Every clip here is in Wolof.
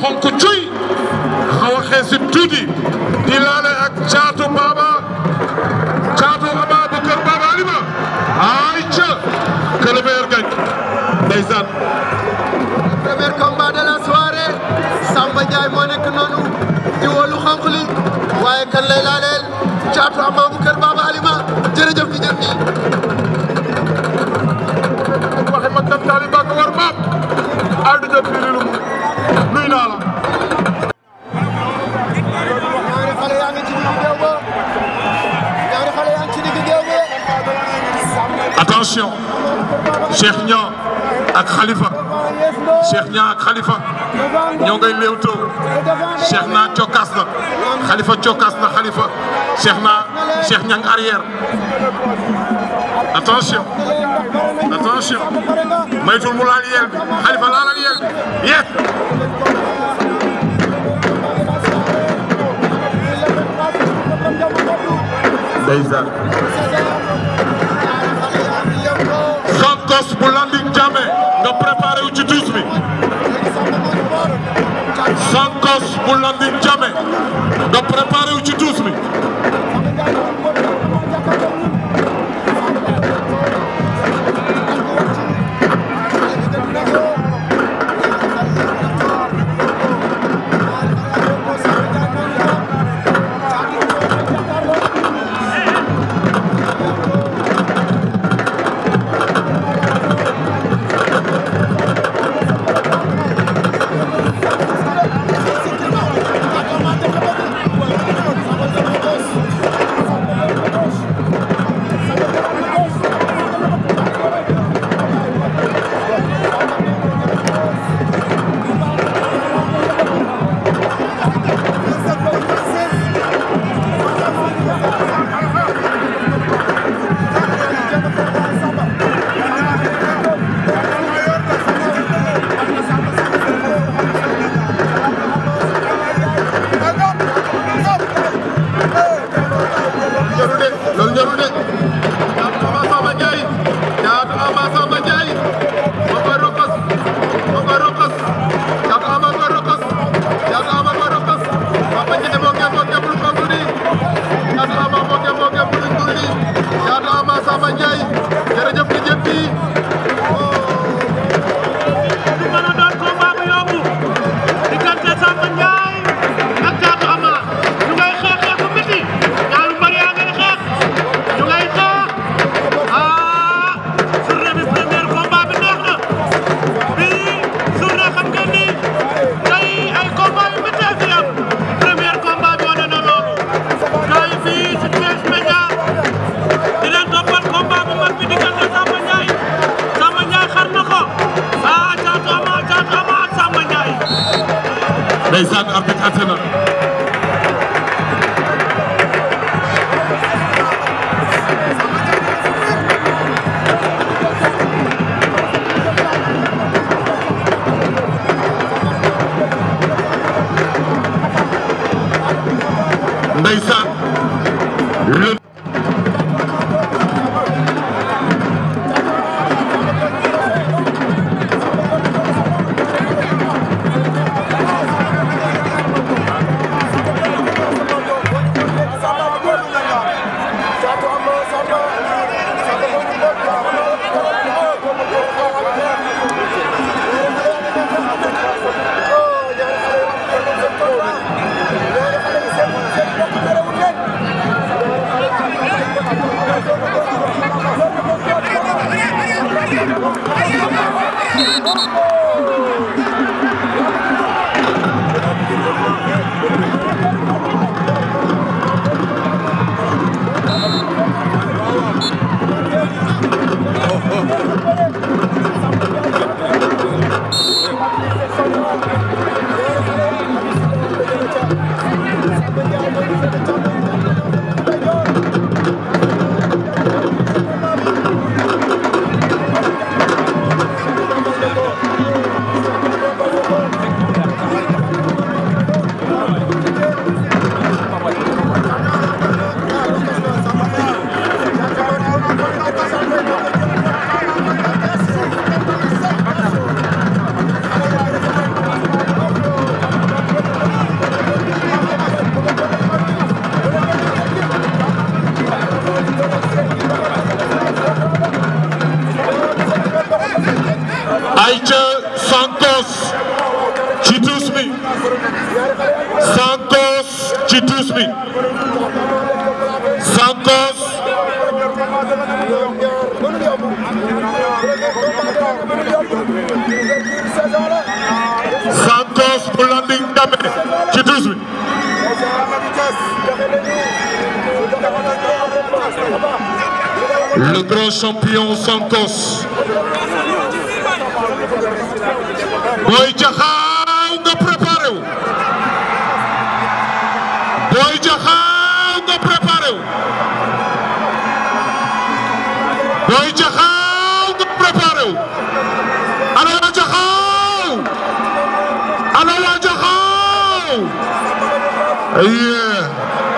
xonk cuy xaw a xeesi tuuti di laale ak caatu Baba caatu Ababacar Baba Alima ay ca que le meilleur gagne ndeysaan premier combat de la soirée Samba Ndiaye moo nekk noonu di wolu xonq li waaye kan lay laaleel caatu Ababacar Baba Alima jërëjëf di jëf nii waxe mag dam taaliba ko war maam aldu jot fi lu nuy naa la ñaari xale yaa ngi ci digg géew ba ñaari xale yaa ngi ci digg géew ba attention Cheikh Niang ak Khalifa Cheikh Niang ak Khalifa ñoo ngay léewtoo Cheikh na cokkaas na Khalifa cokkaas na Khalifa Cheikh na Cheikh Niang arrière attention attention maytul mu laal yeel bi Khalifa laalal yeel bi yes ndeysaan Sankos bu landing jame nga préparé wu ci tuus bi Sankos bu landing jame nga préparé wu ci tuus bi jarul de loolu jarul de caatu Ama Samba Ndiaye caatu Ama Samba Ndiaye ma koy rokos ma koy rokos caatu Ama koy rokos caatu Ama koy rokos Papa Ndiaye moo ngi moo ngi lu ko guddi caatu Ama moo ngi moo ngi lu guddi caatu Ama Samba Ndiaye jërëjëf di jëf bi du mën a doon combat bu yomb diggante Samba Ndiaye ak Caatu Ama ñu ngay xeex xeex bu métti ñaari mbër yaa ngay xeex ñu ngay xeex ah journée bi premier combat bi neex na bii journée xam ngeen ni tey ay combat yu métti fi am premier combat bi wane na loolu gars yi fii ci Thiès Média di leen toppal combat bu mag bi diggante Samba Ndiaye Samba Ndiaye xar na ko ah Caatu Ama Caatu Ama ak Samba Ndiaye ndeysaan arbitre atte na ndeysaan le Sankos ci tuus bi Sankos Sankos bu Landing Dame ci tuus bi le grand champion Sankos Boy Jaxaaw nga préparé wu Boy Jaxaaw nga préparé wu Boy Jaxaaw nga préparé wu ana waa Jaxaaw ana waa Jaxaaw yeah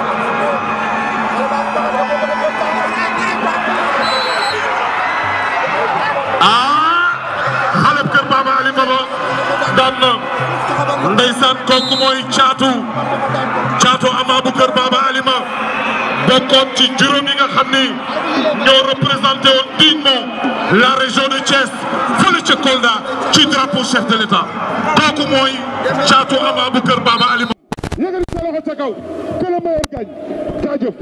ah xale kër Baba Ali Baba daan na ndeysaan kooku mooy caatu caatu ama bu kër Baba Alima bokkoon ci juróom yi nga xam ni ñoo représenté woon dignement la région de Thiès fële ca Kolda ci drapeau chef de l'État kooku mooy caatu ama bu kër Baba Alima. yëkkati sa loxo ca kaw que le meilleur gagne jaajëf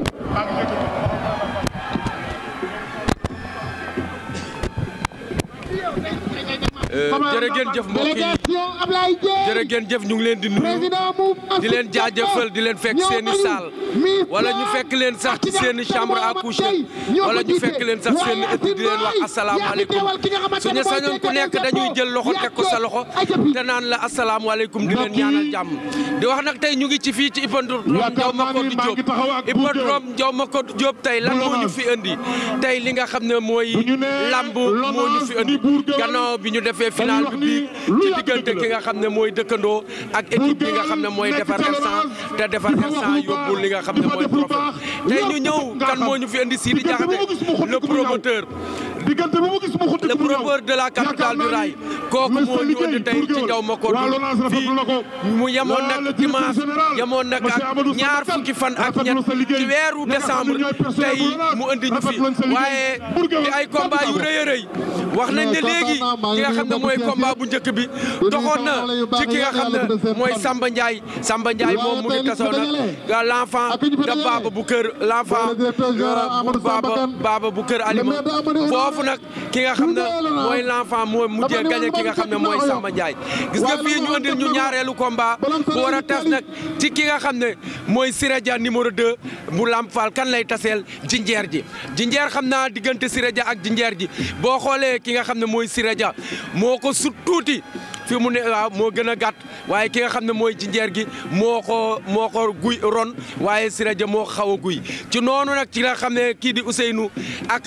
jërë ngeen jëf mbokk yi jërë ngeen jëf ñu ngi leen di nuyu di leen jaajëfal di leen fekk seen i saal wala ñu fekk leen sax ci seen i chambre à coucher wala ñu fekk leen sax seen i ëtt di leen wax asalaamaaleykum suñu sañoon ku nekk dañuy jël loxo teg ko sa loxo te naan la asalaamaaleykum di leen ñaanal jàmm di wax nag tey ñu ngi ci fii ci hippodrome Ndiaw Macodou Diop hippodrome Ndiaw Macodou Diop tey lan moo ñu fi indi tey li nga xam ne mooy lamb moo ñu fi indi gannaaw bi ñu defee final bi bii ci diggante ki nga xam ne mooy dëkkandoo ak équipe bi nga xam ne mooy defar instant te defar instant yóbbul li nga xam ne mooy trophée tey ñu ñëw kan moo ñu fi indi Sidi Diakhaté le promoteur diggante bu mu gis mu xutti le promoteur de la capitale du rail kooku moo ñu indi tey ci Ndiaw Macodou fii mu yemoon nag dimanche yemoon nag ak ñaar fukki fan ak ñett ci weeru décembre tey mu indi ñu fi waaye di ay combat yu rëy a rëy wax nañ ne léegi ki nga xam ne mooy combat bu njëkk bi doxoon na ci ki nga xam ne mooy Samba Ndiaye Samba Ndiaye moom mu ngi tasoo nag l'enfant de Baba bu kër l'enfant bu Baba Baba bu kër Alima foofu nag ki nga xam ne mooy l'enfant moo mujjee gagné ki nga xam ne mooy Samba Ndiaye gis nga fii ñu andil ñu ñaareelu combat bu war a tas nag ci ki nga xam ne mooy Sirédia numéro 2 bu Lamp Fall kan lay taseel jinjeer ji jinjeer xam naa diggante Sirédia ak jinjeer ji boo xoolee ki nga xam ne mooy Sirédia moo ko sut tuuti fi mu ne waaw moo gën a gàtt waaye ki nga xam ne mooy jinjeer gi moo ko moo ko guy ron waaye Sirédia moo ko xaw a guy ci noonu nag ci nga xam ne kii di Ousseynou ak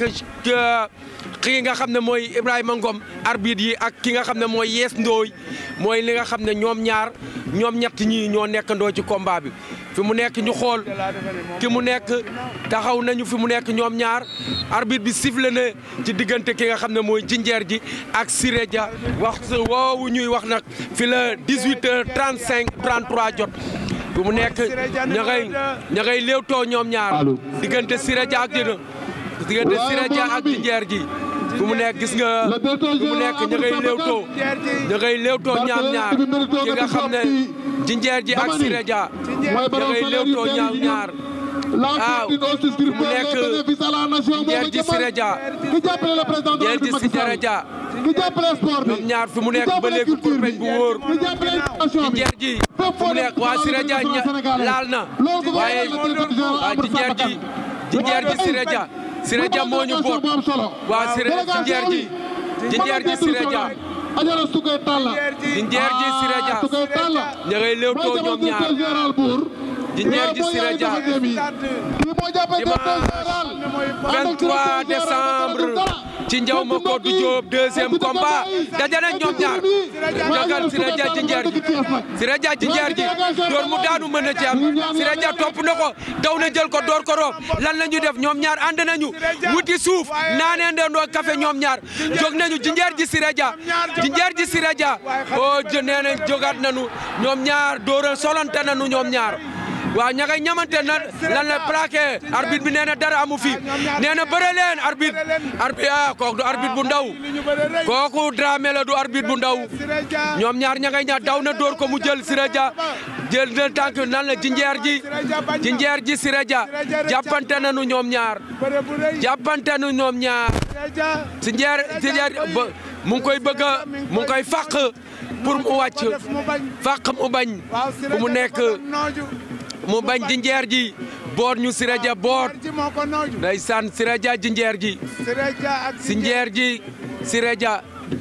ki nga xam ne mooy Ibrahima Ngom arbitre yi ak ki nga xam ne mooy Yees Ndooy mooy li nga xam ne ñoom ñaar ñoom ñett ñii ñoo nekkandoo ci combat bi fi mu nekk ñu xool ki mu nekk taxaw nañu fi mu nekk ñoom ñaar arbitre bi sifflé na ci diggante ki nga xam ne mooy jinjeer ji ak Sirédia wax woowu ñuy wax nag fi la 18 heures 35 33 jot fi mu nekk ña ngay ña ngay léewtoo ñoom ñaar diggante Sirédia ak dina diggante Sirédia ak jinjeer ji fi mu nekk gis nga fi mu nekk ña ngay léewtoo ña ngay léewtoo ñaam ñaar ki nga xam ne jinjeer ji ak Sirédia ña ngay léewtoo ñaam ñaar waaw mu nekk jinjeer ji Sirédia jinjeer ji Sirédia ñoom ñaar fi mu nekk ba léegi kurpeñ bu wóor jinjeer ji fi mu nekk waa Sirédia laal na waaye waa jinjeer ji jinjeer ji Sirédia Sirédia moo ñu boot waa Sirédia jinjeer ji jinjeer ji Sirédia jinjeer ji Sirédia ña ngay léewtoo ñoom ñaar jinjeer ji Sirédia dimanche 23 décembre ci Ndiaw Macodou Diop deuxième combat daje nañ ñoom ñaar jagal Sirédia jinjeer ji Sirédia jinjeer ji door mu daanu mën na ci am Sirédia topp na ko daw na jël ko door ko roof lan la ñu def ñoom ñaar ànd nañu wuti suuf naanee ndendoo café ñoom ñaar jóg nañu jinjeer ji Sirédia jinjeer ji Sirédia o nee nañ jógaat nañu ñoom ñaar dóora solante nañu ñoom ñaar waaw ña ngay ñamante na lan la plaqué arbitre bi nee na dara amu fi nee na bëre leen arbitre arbitre ah kooku du arbitre bu ndaw kooku Dramé la du arbitre bu ndaw ñoom ñaar ña ngay ñaar daw na dóor ko mu jël Siré Dia jël na tànk nan la jinjeer ji jinjeer ji Siré Dia jàppante nañu ñoom ñaar jàppante nañu ñoom ñaar jinjeer jinjeer ba mu ngi koy bëgg a mu ngi koy fàq pour mu wàcc fàq mu bañ fu mu nekk mu bañ jinjeer ji boot ñu Siré Dia boot ndeysaan Siré Dia jinjeer ji jinjeer ji Siré Dia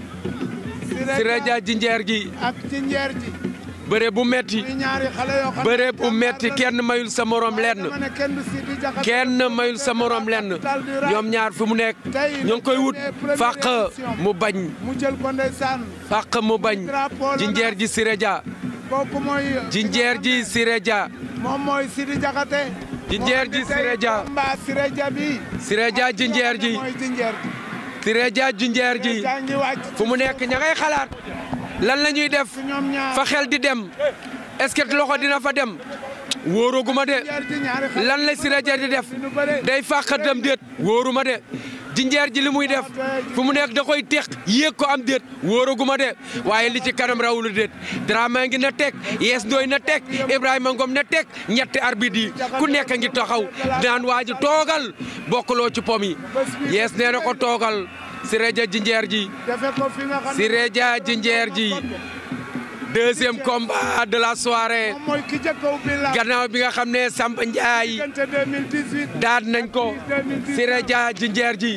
Siré Dia jinjeer ji ak jinjeer ji bëre bu metti ñaari xale yoo xam bëre bu metti kenn mayul sa morom lenn ne kenn du Sidi Diakhaté kenn mayul sa morom lenn ñoom ñaar fi mu nekk ñoo ngi koy wut fàq mu bañ mu jël ko ndeysaan fàq mu bañ jinjeer ji Siré Dia kooku mooy jinjeer ji Siré Dia moom mooy Sidi Diakhaté jinjeer ji Siré Dia mbaa Siré Dia bi Siré Dia jinjeer ji mooy jinjeer ji Siré Dia jinjeer ji jaa ngi wàcc fu mu nekk ña ngay xalaat lan la ñuy def ñoom ñaar fa xel di dem est-ce que loxo dina fa dem wóoruguma de jinjeer ji ñaari xale lan la Siré Dia di def day fàq dem déet wóoruma de jinjeer ji li muy def fu mu nekk da koy teq yéeg ko am déet wóoraguma de waaye li ci kanam rawulu déet Dramé ngi na teg yees ndooy na teg Ibrahima Ngom na teg ñetti arbitre yi ku nekk ngi taxaw naan waa ji toogal bokkuloo ci pom yi yees nee na ko toogal Siré Dia jinjeer ji defe ko fi nga xam ne Siré Dia jinjeer ji deuxième combat de la soirée moom mooy ki jëkk a ubbi la gannaaw bi nga xam ne Samba Ndiaye diggante 2018 daan nañ ko Siré Dia jinjeer ji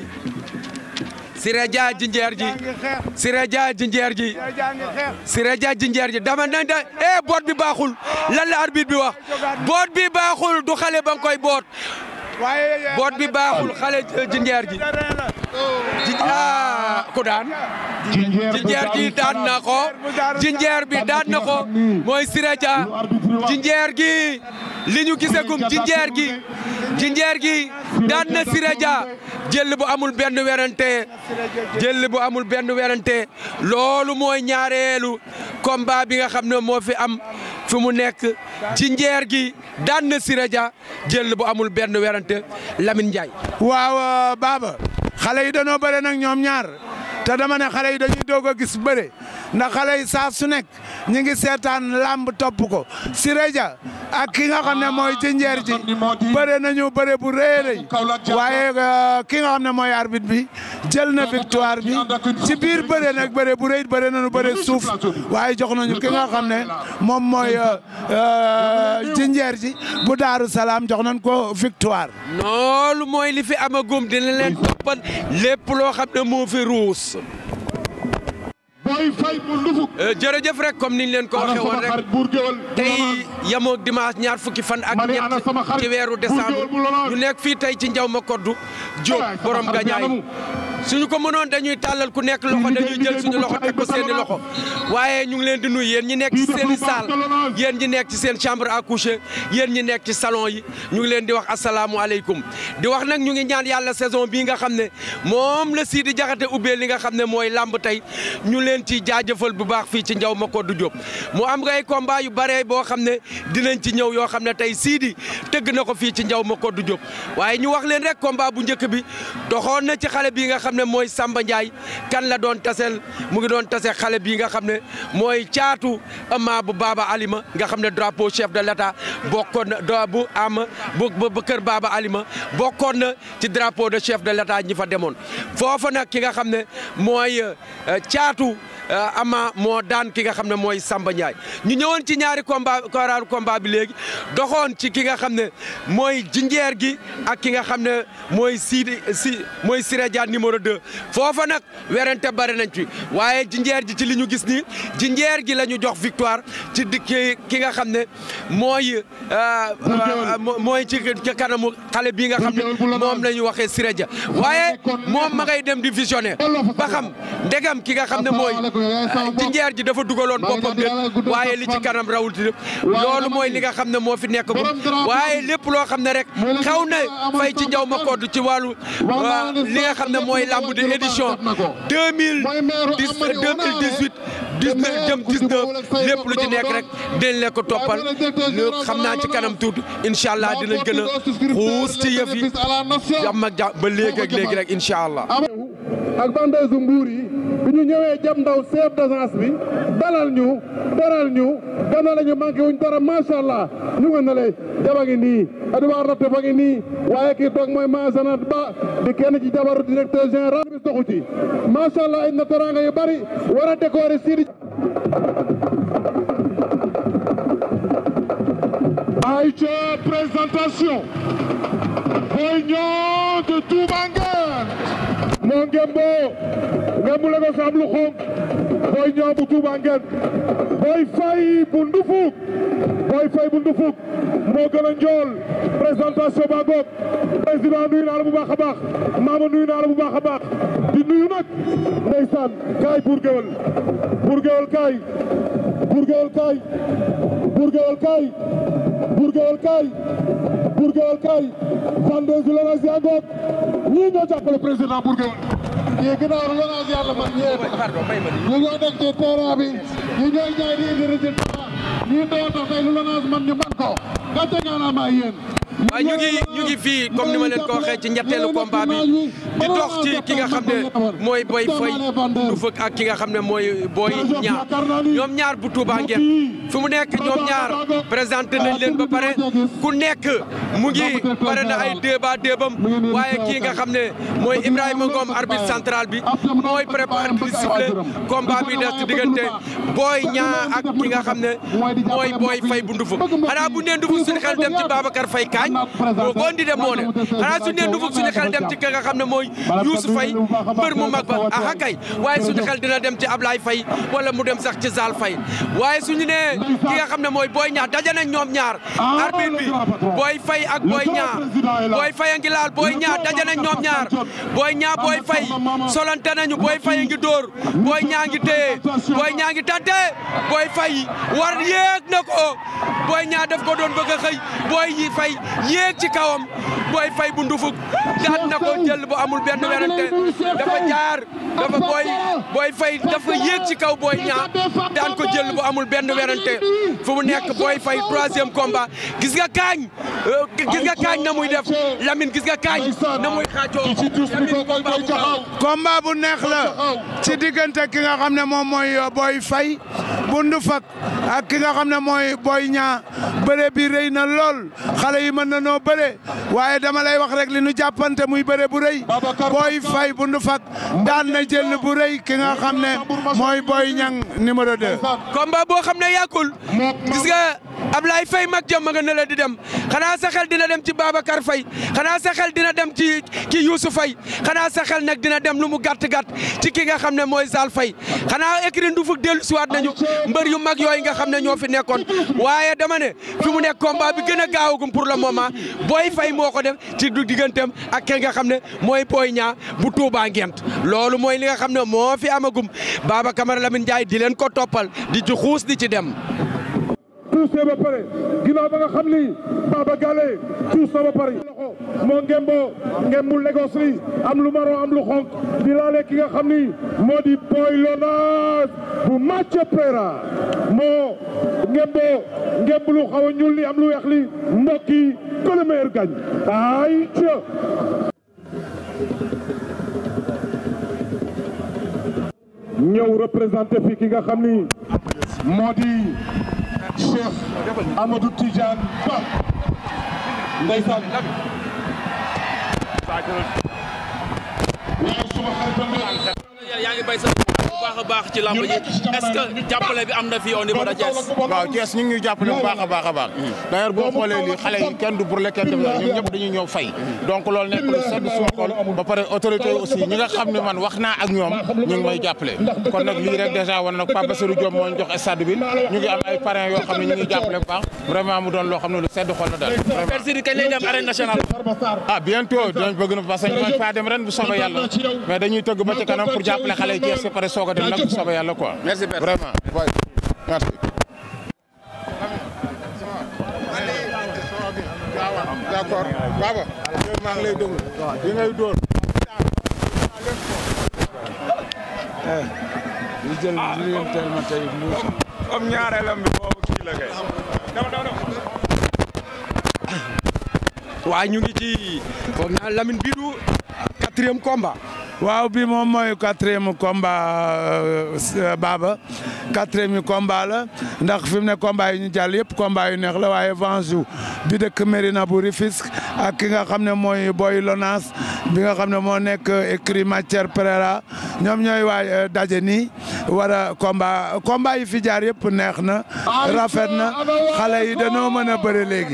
Siré Dia jinjeer ji jaa ngi xeex Siré Dia jinjeer ji jaa ngi xeex Siré Dia jinjeer ji dama nañ da eh boot bi baaxul lan la arbitre bi wax boot bi baaxul du xale ba nga koy boot waaye boot bi baaxul xale jinjeer ji terrain la ji ah ku daan jinjeer ji daan na ko jinjeer bi daan na ko mooy Siré Dia jinjeer gi li ñu gisagum jinjeer gi jinjeer gi daan na Siré Dia jël bu amul benn werante jël bu amul benn werante loolu mooy ñaareelu combat bi nga xam ne moo fi am fi mu nekk jinjeer gi daan na Siré Dia jël bu amul benn werante Lamine Ndiaye waaw Baba xale yi dañoo bëre nag ñoom ñaar te dama ne xale yi dañuy doog a gis bëre ndax xale yi saa su nekk ñu ngi seetaan làmb topp ko Siré Dia ak ki nga xam ne mooy jinjeer ji bëre nañu bëre bu rëy a rëy waaye ki nga xam ne mooy arbitre bi jël na victoire bi ci biir bëre nag bëre bu rëy bëre nañu bëre suuf waaye jox nañu ki nga xam ne moom mooy jinjeer ji bu Daaru Salaam jox nañ ko victoire. loolu mooy li fi amagum dina leen toppal lépp loo xam ne moo fi ruus. booy fay mu ndufuk jërëjëf rek comme niñ leen ko ana waxee woon sama rek xarit buur géwal tey yamoog dimanche ñaar fukki fan ak Ma ne ana sama ñett xarit ci weeru Buur décembre Géwël bu Lonase. ñu nekk fii tey ci njaw ma koddu Diop Waay, sama borom xarit gañaay yàlla mu. suñu ko mënoon dañuy tàllal ku nekk loxo liggéey- dañuy jël liggéey suñu bu loxo mucc teg ko ayib seeni ba loxo waaye ñu ngi leen di nuyu yéen ñi nekk ci Kii seen i dafa baax salle te Lonase. yéen ñi nekk ci seen chambre à coucher yéen ñi nekk ci salon yi ñu ngi leen di wax asalaamualeykum di wax nag ñu ngi ñaan yàlla saison bii nga xam ne moom la Sidi Diakhaté ubbee li nga xam ne mooy làmb tey ñu leen ci jaajëfal bu baax fii ci njaw ma koddu Diop mu am ngay combat yu bare boo xam ne dinañ ci ñëw yoo xam ne tey Sidi tëgg na ko fii ci njaw ma koddu Diop waaye ñu wax leen rek combat bu njëkk bi doxoon na ci xale bii nga xam ne mooy Samba Ndiaye kan la doon tasel mu ngi doon tase xale bii nga xam ne mooy caatu ama bu Baba Alima nga xam ne drapeau chef de l'État bokkoon na do bu am bu bu kër Baba Alima bokkoon na ci drapeau de chef de l'État ñi fa demoon foofa nag ki nga xam ne mooy caatu ama moo daan ki nga xam ne mooy Samba Ndiaye ñu ñëwoon ci ñaari combat koraaru combat bi léegi doxoon ci ki nga xam ne mooy jinjeer gi ak ki nga xam ne mooy Sidi si mooy Siré Dia numéro 2 foofa nag werante bari nañ ci waaye jinjeer ji ci li ñu gis nii jinjeer gi la ñu jox victoire ci di ki ki nga xam ne mooy mooy ci ci kanamu xale bii nga xam ne moom la ñu waxee Siré Dia waaye moom ma ngay dem di visionnaire ba xam ndegam ki nga xam ne mooy jinjeer ji dafa dugaloon boppam de waaye li ci kanam rawul ti loolu mooy li nga xam ne moo fi nekk gu waaye lépp loo xam ne rek xew na fay ci njaw ma kodd ci wàllu li nga xam ne mooy lamb de édition deux mille dix deux mille dix huit dix jëm dix neuf lépp lu ci nekk rek dinañ leen ko toppal xam naa ci kanam tuuti incha allah dinañ gën a xuus ci yëf yi jàmm ak jàmm ba léegi ak léegi rek incha allah. ak bandeesu mbuur yi bi ñu ñëwee jam ndaw chef d'agence bi dalal ñu teral ñu gana la ñu manqué wuñ dara macha allah ñu nga ne lay jaba ngi nii Edouard Raté fa ngi nii waaye kii toog mooy Masanat Ba di kenn ci jabaru directeur général bi doxu ci macha allah indi na teranga yu bari war a décorer Sidi Aïcha présentation Boy Niang de Toubanguène moo ngembo ngembu la ko fi am lu xonk Boy Niang bu Toubanguène Boy Faye bu Ndufuk Boy Faye bu Ndufuk moo gën a njool présentation ba goog président nuyu naa la bu baax a baax maama nuyu naa la bu baax a baax di nuyu nag ndeysaan kaay pour géwël pour géwël kaay pour géwël kaay pour géwël kaay pour géwël kaay pour géwël kaay Fandèse Lonase yaa ngoog ñii ñoo jàppale président pour géwël ñii ginnaaw Lonase yàlla man ñee ñu ñoo nekk ci terrain bi ñi ñooy ñaay di indi résultat ñii doo tax tey lu Lonase man ñu man ko gàcce ngaalaamaa yéen waaye ñu ngi ñu ngi fii comme ni ma leen ko waxee ci ñetteelu combat bi di dox ci ki nga xam ne mooy Boy Faye du fëkk ak ki nga xam ne mooy Boy Niang ñoom ñaar bu Touba ngeen fi mu nekk ñoom ñaar présenté nañ leen ba pare ku nekk mu ngi pare na ay débat débam waaye kii nga xam ne mooy Ibrahima Ngom arbitre central bi mooy préparé di sifflé combat bi des ci diggante Boy Niang ak ki nga xam ne mooy Boy Faye bu Ndufuk xanaa bu nee Ndufuk suñu xel dem ci Babacar Faye Kañ boo ko indi dem moo ne xanaa suñu nee Ndufuk suñu xel dem ci ki nga xam ne mooy Youssou Faye mbër mu mag ba aha kay waaye suñu xel dina dem ci Ablaye Faye wala mu dem sax ci Zal Faye waaye suñu nee ki nga xam ne mooy Boy Niang daje nañ ñoom ñaar arbitre bi Boy Faye ak Boy Niang Boy Faye a ngi laal Boy Niang daje nañ ñoom ñaar Boy Niang Boy Faye solante nañu Boy Faye a ngi dóor Boy Niang ngi téye Boy Niang ngi tante Boy Faye war yéeg na ko Boy Niang daf ko doon bëgg a xëy Boy Faye yéeg ci kawam Boy Faye bu ndufuk daan na ko jël bu amul benn werante dafa jaar dafa Boy Boy Faye dafa yéeg ci kaw Boy Niang daan ko jël bu amul benn werante fu mu nekk Boy Faye troisième combat gis nga kaañ gis nga kaañ na muy def Lamine gis nga kaañ na muy xaacoo Lamine combat bu combat bu neex la ci diggante ki nga xam ne moom mooy Boy Faye bu Ndufak ak ki nga xam ne mooy Boy Niang bëre bi rëy na lool xale yi mën na noo bëre waaye dama lay wax rek li nu jàppante muy bëre bu rëy Boy Faye bu Ndufak daan na jël bu rëy ki nga xam ne mooy Boy Niang numéro 2. combat boo xam ne yàggul gis nga Ablaye Faye mag jëm ma nga ne la di dem xanaa sa xel dina dem ci Babacar Faye xanaa sa xel dina dem ci ki Youssou Faye xanaa sa xel nag dina dem lu mu gàtt gàtt ci ki nga xam ne mooy Zal Faye xanaa écrit Ndufuk dellu siwaat nañu mbër yu mag yooyu nga xam ne ñoo fi nekkoon waaye dama ne fi mu nekk combat bi gën a gaawagum pour le moment Boy Faye moo ko def ci du digganteem ak ki nga xam ne mooy Boy Niang bu Touba Ngent loolu mooy li nga xam ne moo fi amagum Baba Camara Lamine Ndiaye di leen ko toppal di ci xuus di ci dem. tuusee ba pare ginnaaw ba nga xam ni Baba Gale tuus na ba pare loxo moo ngembo ngembu Lagos li am lu marron am lu xonk di laale ki nga xam ni moo di Boy Lonase bu Mathieu Pera moo ngembo ngembu lu xaw a ñuul li am lu weex li mbokk yi que le meilleur gagne ay ñëw représenté fi ki nga xam ni moo di Cheikh Amadou Tidiane Ba ndeysaan waaw suma xaritam yaa ngi bay sa bu baax a baax ci lamb ji est-ce que jàppale bi am na fii au niveau de Thiès waaw Thiès ñu ngi ñuy jàppale bu baax a baax a baax d'ailleurs boo xoolee lii xale yi kenn du burle kenn def ñoom ñëpp dañuy ñëw fay donc loolu nekk lu sedd suma xol ba pare autorité yi aussi ñi nga xam ne man wax naa ak ñoom ñu ngi may jàppale kon nag lii rek dèjà wan nag Pape Bassirou Diop moo ñu jox stade bi ñu ngi am ay parrains yoo xam ne ñu ngi jàppale bu baax vraiment mu doon loo xam ne lu sedd xol la daal Père Sidi kañ lay dem arène nationale ah bientôt dinañ bëgg na parce que ñu faa dem ren bu soobee yàlla mais dañuy tëgg ba ci kanam pour jàppale xale yi Thiès ba pare soog soog a dem nag bu soobee yàlla quoi. merci père vraiment ouais. merci. d'accord Baba. maa ngi lay déglu. di ngay dóor. li jël li leen teel ma tey mbuus comme ñaareelam bi boobu kii la kay. waaye ñu ngi ci foog naa Lamine bii du quatrième combat. waaw bi moom mooy quatrième combat Baba quatrième combat la ndax fi mu ne combat yi ñu jàll yëpp combat yu neex la waaye Vanjou bi dëkk Mérina bu Rufisque ak ki nga xam ne mooy Boy Lonas bi nga xam ne moo nekk écrit matière Pereira ñoom ñooy waay daje nii war a combat combat yi fi jaar yëpp neex na rafet na xale yi dañoo mën a bëre léegi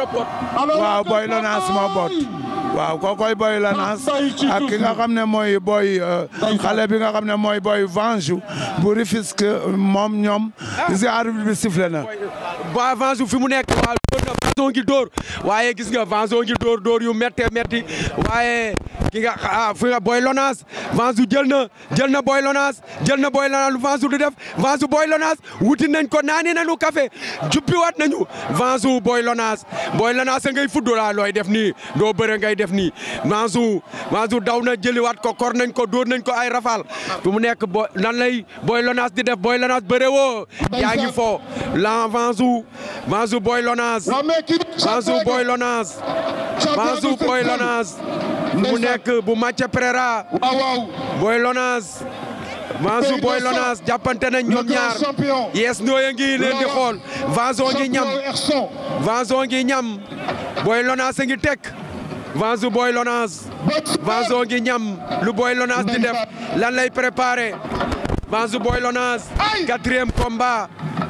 waaw Boy Lonas moo boot waaw kookoy Boy Lonas ak ki nga xam ne mooy Boy xale bi nga xam ne mooy Boy Vanjou bu Rufisque moom ñoom gis nga arbitre bi sifflé na ba Vanjou fi mu nekk waaw dóor na Vanjou ngi dóor waaye gis nga Vanjou ngi dóor dóor yu méttee métti waaye ki nga ah fi nga Boy Lonas Vanjou jël na jël na Boy Lonas jël na Boy Lonas lu Vanjou di def Vanjou Boy Lonas wuti nañ ko naani nañu café jubbiwaat nañu Vanjou Boy Lonas Boy Lonas a ngay fuddu laa looy def nii doo bëre ngay def nii Vanjou Vanjou daw na jëliwaat ko kor nañ ko dóor nañ ko ay rafal fi mu nekk bo nan lay Boy Lonas di def Boy Lonas bëre woo yaa ngi fo la Vanjou Vanjou Boy Lonas Vanjou Boy Lonas Vanjou Boy Lonas mu nekk bu Mathieu Pereira Boy Lonas Vanjou Boy Lonas jàppante nañ ñoom ñaar yes nooya ngi leen di xool Vanjou ngi ñam Vanjou ngi ñam Boy Lonas a ngi teg Vanjou Boy Lonas Vanjou ngi ñam lu Boy Lonas di def lan lay préparé Vanjou Boy Lonas quatrième combat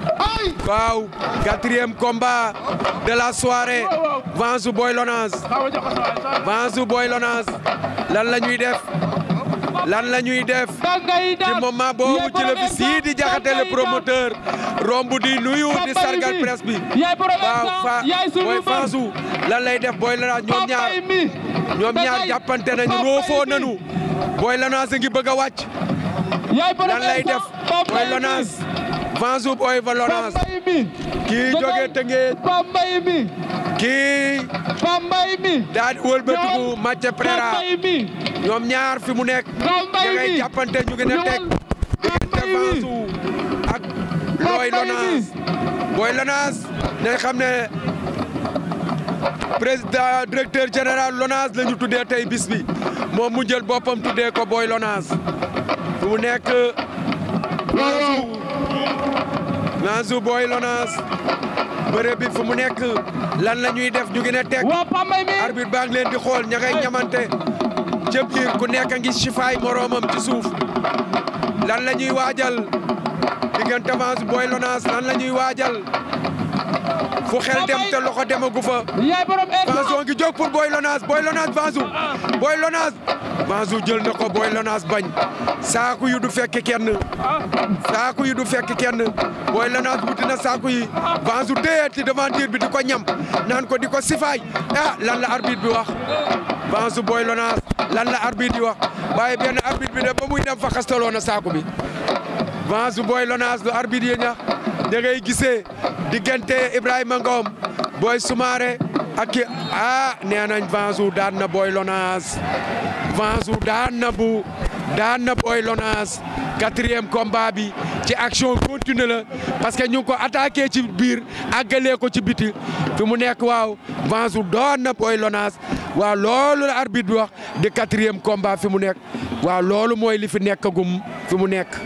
waaw quatrième combat de la soirée Vanjou Boy Lonas Vanjou Boy Lonas lan la ñuy def lan la ñuy def ci moment boobu ci la fi Sidi Diakhaté le promoteur romb di nuyu di sargal presse bi waaw fa Boy Vanjou lan lay def Boy Lonas ñoom ñaar ñoom ñaar jàppante nañu roofoo nañu Boy Lonas a ngi bëgg a wàcc lan lay def Boy Lonas Vanjou Boy Lonas kii jóge Tëngéej kii daa di wëlbatiku Mathieu Pereira ñoom ñaar fi mu nekk da ngay jàppante ñu ngi ne teg diggante Vanjou ak Boy Lonas Boy Lonas nañ xam ne président directeur général Lonas la ñu tuddee tey bis bi moom mu jël boppam tuddee ko Boy Lonas fi mu nekk Vanjou Vanjou Boy Lonas bëre bi fu mu nekk lan la ñuy def ñu ngi ne teg arbitre baa ngi leen di xool ña ngay ñamante ca biir ku nekk a ngi sifaay moroomam ci suuf lan la ñuy waajal diggante Vanjou Boy Lonas lan la ñuy waajal fu xel dem te loxo demagu fa Vanjou ngi jóg pour Boy Lonas Boy Lonas Vanjou Boy Lonas Vanjou jël na ko Boy Lonas bañ saaku yu du fekk kenn saaku yu du fekk kenn Boy Lonas wuti na saaku yi Vanjou téye ci devanture bi di ko ñam naan ko di ko sifaay ah lan la arbitre bi wax Vanjou Boy Lonas lan la arbitre di wax waaye benn arbitre bi de ba muy dem fa xastaloo na saaku bi Vanjou Boy Lonas lu arbitre yi ñax da ngay gisee diggante Ibrahima Ngom Boy Soumaré ak ki ah nee nañ Vanjou daan na Boy Lonas Vanjou daan na bu daan na Boy Lonas quatrième combat bi ci action continue la parce que ñu ngi ko attaqué ci biir àggalee ko ci biti fi mu nekk waaw Vanjou daan na Boy Lonas waaw loolu la arbitre bi wax di quatrième combat fi mu nekk waaw loolu mooy li fi nekkagum fi mu nekk.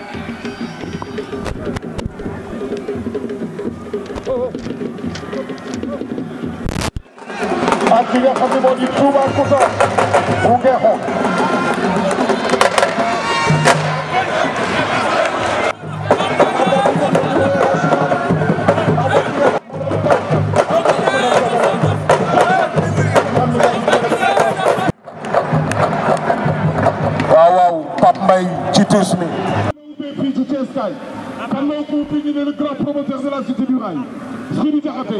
ak ki nga xam ne moo di Toubacouta bu Ngexo waaw waaw Pape Mbaye ci tuus mi fii ci Thiès kaay kan moo ko ubbi ñu ne le grand promoteur de la cité du rail Sidi Diakhaté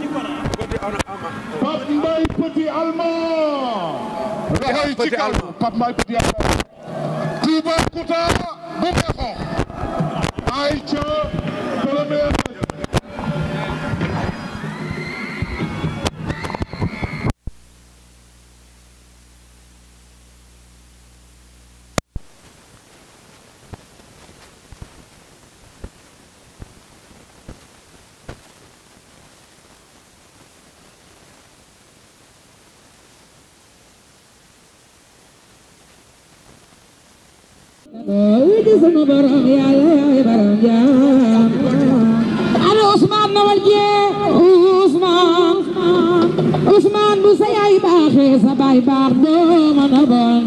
Pape Mbaye Petit Allemand. Petit Allemand Pape Mbaye Petit Allemand. Toubacouta bu Ngexo Aïcha premier ana Ousmane nawal jee Ousmane Ousmane bu sa yaay baaxee sa baay baax doo mën a bon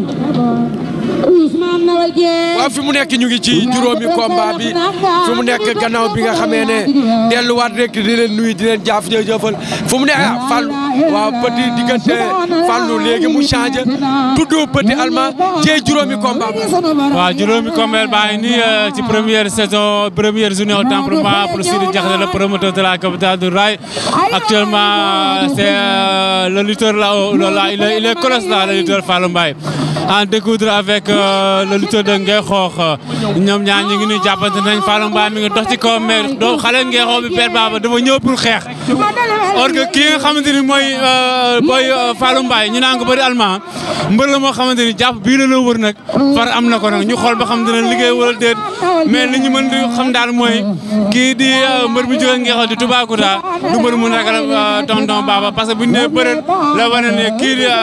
Ousmane nawal jee waaw fi mu nekk ñu ngi ci juróomi combat bi fi mu nekk gannaaw bi nga xamee ne delluwaat rek di leen nuyu di leen jaaf jëfal fu mu ne ah Fallou waaw petit diggante Fallou léegi mu changé tudd petit allemand jee juróomi combat waaw juróomi combat baa ngi nii ci première saison première journée au Temple-Mort pour Sidi Diakhaté le promoteur de la capitale du rail actuellement c'est le lutteur là là il est il est colosse là le lutteur Fallou Mbaye en découdre avec le lutteur de Ngay Xoox ñoom ñaar ñu ngi nuy jàppante nañ Fallou Mbaye mi ngi dox ci kaw mais doo xale Ngay Xoox bi Père Baba dafa ñëw pour xeex or que kii nga xamante ni mooy booy Fallou Mbaye ñu naan ko bëri allemand mbër la moo xamante ni jàpp bii la la wër nag far am na ko nag ñu xool ba xam dina liggéey wala déet mais li ñu mën di xam daal mooy kii di mbër bu jógee Ngay Xoox di Toubacouta du mbër mu ragal tonton Baba parce que bu ñu nee bëreet la wane ne kii di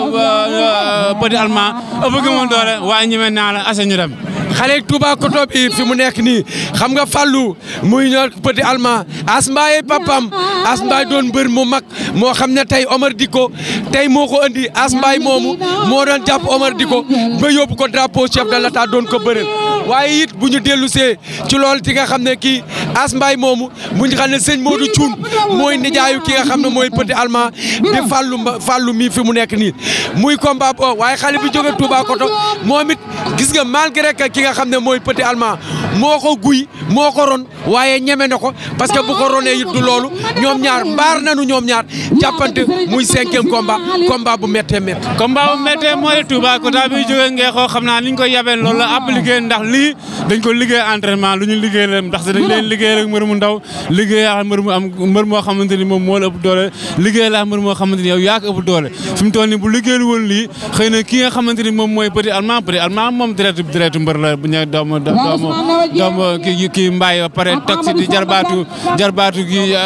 petit allemand ëpp gi moom doole waaye ñeme naa la asa ñu dem xale Toubacouta bi fi mu nekk nii xam nga Fallou muy ñor petit allemand as mbaye papam as mbaye doon mbër mu mag moo xam ne tey Omar Diko tey moo ko andi as mbaye moomu moo doon jàpp Omar Diko ba yóbbu ko drapeau chef de l'état doon ko bëreel waaye it bu ñu dellu see ci loolu ci nga xam ne kii as mbaye moomu bu ñu xam ne sëñ Modou Thioune mooy nijaayu ki nga xam ne mooy petit allemand di Fallou Fallou mii fi mu nekk nii muy combat bo waaye xale bi jóge Toubacouta moom it gis nga malgré que ki nga xam ne mooy petit allemand moo ko guy moo ko ron waaye ñeme na ko parce que bu ko ronee it du loolu ñoom ñaar mbaar nañu ñoom ñaar jàppante muy cinquième combat combat bu méttee méttee. combat bu méttee mooy Toubacouta bi jógee Ngay Xoox xam naa ni ñu ko yabee loolu la appliqué ndax lii dañ ko liggéey entraînement lu ñu liggéey la ndax dañ leen liggéey rek mbër mu ndaw liggéey ak mbër mu am mbër moo xamante ni moom moo la ëpp doole liggéey la mbër moo xamante ni yow yaa ko ëpp doole fi mu toll nii bu liggéeyul woon lii xëy na ki nga xamante ni moom mooy petit allemand petit allemand moom deretu deretu mbër la bu ñu doomu doomu doomu kii kii mbaay ba pare toog si di jarbaatu jarbaatu gi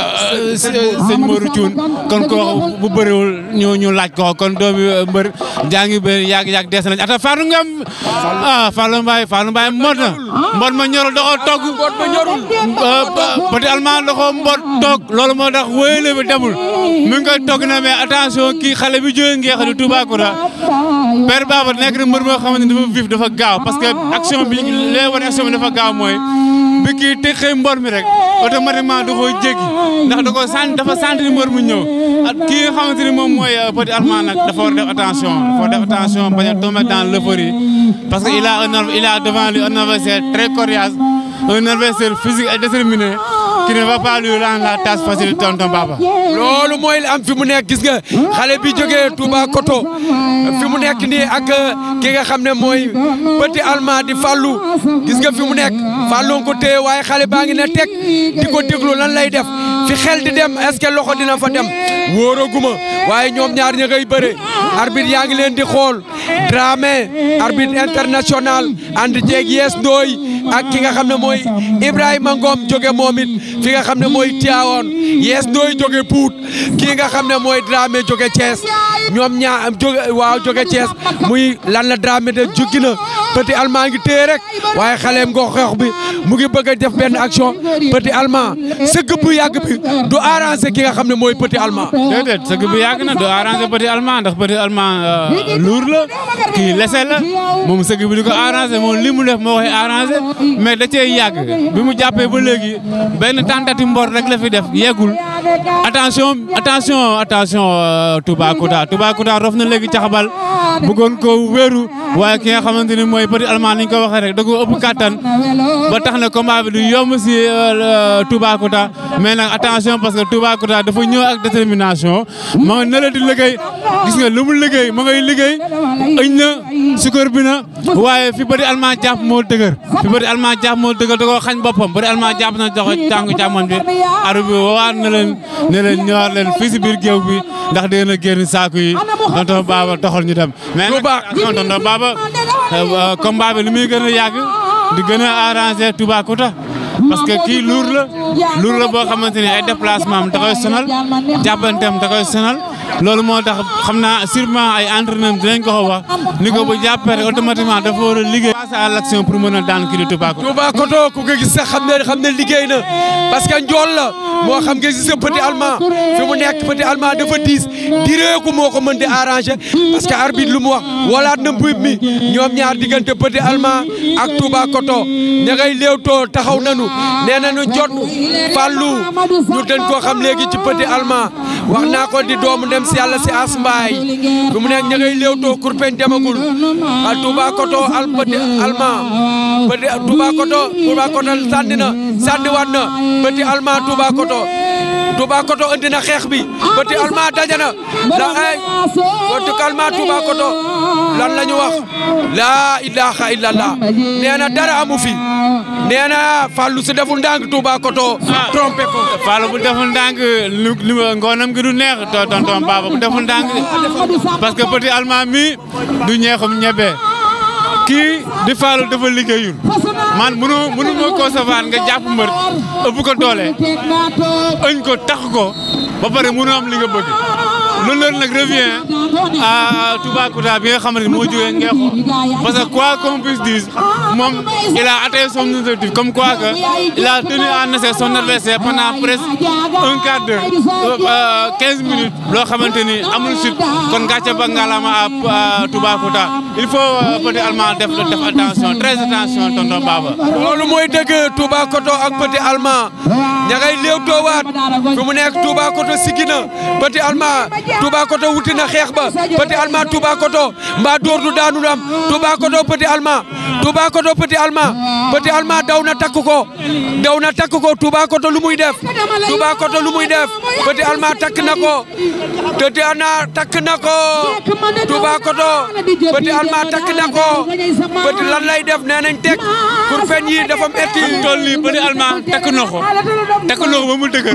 sëñ Modou Thioune kon ko bu bëriwul ñu ñu laaj ko kon doomi mbër jàngi bëri yàgg yàgg des nañ ata Fallou Ngam ah Fallou Mbaye Fallou Mbaye mbot na mbot ma ñorul da koo togg mbot ma ñorul petit allemand da koo mbot toog loolu moo tax wéyale bi demul mi ngi koy togg na mais attention kii xale bi jógee Ngeex di Toubacouta Père Baba nekk na mbër moo xamante ni dafa vif dafa gaaw parce que action bi lee wane action bi dafa gaaw mooy bi kii teqee mbor mi rek automatiquement da koo jéggi ndax da koo sant dafa sant ni mbor mu ñëw ak kii nga xamante ni moom mooy petit allemand nag dafa war def attention dafa war def attention bañ a tomber dans l'euphorie parce que il a un il a devant lui un adversaire très coriace un adversaire physique et déterminé qui ne va pas lui rendre la tâche facile tonton Baba. loolu mooy am fi mu nekk gis nga xale bi jógee Toubacouta fi mu nekk nii ak ki nga xam ne mooy petit allemand di Fallou gis nga fi mu nekk Fallou ko téye waaye xale baa ngi ne teg di ko déglu lan lay def fi xel di dem est-ce que loxo dina fa dem wóoraguma waaye ñoom ñaar ña ngay bëre arbitre yaa ngi leen di xool Dramé arbitre international ànd jeeg Yes Ndoy ak ki nga xam ne mooy Ibrahima Ngom jóge moom it fi nga xam ne mooy Thiawane Yes Ndoy jóge Pout kii nga xam ne mooy Dramé jóge Thiès ñoom ñaar jóge waaw jóge Thiès muy lan la Dramé de juggi na petit allemand ngi téye rek waaye xaleem ngoo xeex bi mu ngi bëgg a def benn action petit allemand sëgg bu yàgg bi du arrangé ki nga xam ne mooy petit allemand. déedéet sëgg bu yàgg na du arrangé petit allemand ndax petit allemand luur la kii lese la moom sëgg bi di ko arrangé moom li mu def moo koy arrangé mais da cee yàgg bi mu jàppee ba léegi benn tentative mbor rek la fi def yeggul attention attention attention Toubacouta Toubacouta rof na léegi caxabal bëggoon ko wéeru waaye ki nga xamante ni mooy petit allemand ni ñu ko waxee rek da ko ëpp kattan ba tax na combat bi du yomb si Toubacouta mais nag attention parce que Toubacouta dafa ñëw ak détermination ma nga nële di liggéey gis nga lu mu liggéey ma ngay liggéey ëñ na sukar bi na waaye fi bëri almaa jàpp moo dëgër fi bëri almaa jàpp moo dëgër da koo xañ boppam bëri almaa jàpp na joxe tànku càmmoñ bi aru bi waat na leen ne leen ñëwaat leen fii si biir géew bi ndax dina génn saaku yi tonton Baba doxal ñu dem mais nag attention tonton Baba combat bi li muy gën a yàgg di gën a arrangé Toubacouta parce que kii luur la luur la boo xamante ni ay déplacement am da koy sonal jàppanteem da koy sonal loolu moo tax xam naa sûrement ay entraîneur dinañ ko ko wax ni ko bu jàppee rek automatiquement dafa war a liggéey face à l'action pour mën a daan kii di Toubacouta Toubacouta ku ko gis sax xam ne xam ne liggéey na parce que njool la moo xam nga gis petit allemand fi mu nekk petit allemand dafa diis direeku moo ko mën di arranger parce que arbitre lu mu wax walaat na mbuub mi ñoom ñaar diggante petit allemand ak Toubacouta ña ngay léewtoo taxaw nañu nee nañu jot fàllu ñu dañ koo xam léegi ci petit allemand wax naa ko di doomu dem si yàlla si as mbaay fi mu nekk ña ngay léewtoo kurpeñ demagul a Toubacouta al petit allemand petit Toubacouta Toubacouta sànni na sànni waat na petit allemand Toubacouta Toubacouta andi na xeex bi petit allemand dajana la ay petit allemand Toubacouta lan la ñu wax laa ilaha illallah nee na dara amu fi nee na Fallou si deful ndànk Toubacouta trompé ko Fallou bu deful ndànk lu li ngoonam gi du neex to tonton Baba bu deful ndànk parce que petit allemand mi du ñeexum ñebe kii di Fallou dafa liggéeyul man mënu mënu ma concevoir nga jàpp mbër ëpp ko doole ëñ ko tax ko ba pare mënu am li nga bëgg loolu loolu nag revient à Toubacouta bi nga xamante ni moo jógee Ngexo parce que quoi qu'on puisse dire moom il a atteint son objectif comme quoi que il a tenu en échec son adversaire pendant presque un quart d'heure quinze minutes loo xamante ni amul suite kon gàcce ba ngalaama à Toubacouta il faut petit allemand def def attention très attention tonton Baba loolu mooy dëgg Toubacouta ak petit allemand ña ngay léewtoo waat fi mu nekk Toubacouta siggi na petit allemand Toubacouta wuti na xeex ba petit allemand Toubacouta mbaa dóor du daanu am Toubacouta petit allemand Toubacouta petit allemand petit allemand daw na takk ko daw na takk ko Toubacouta lu muy def Toubacouta lu muy def petit allemand takk na ko petit allemand takk na ko Toubacouta petit allemand takk na ko petit lan lay def nee nañ teg pour feñ yi dafa metti tool nii petit allemand takk na ko takk na ko ba mu dëgër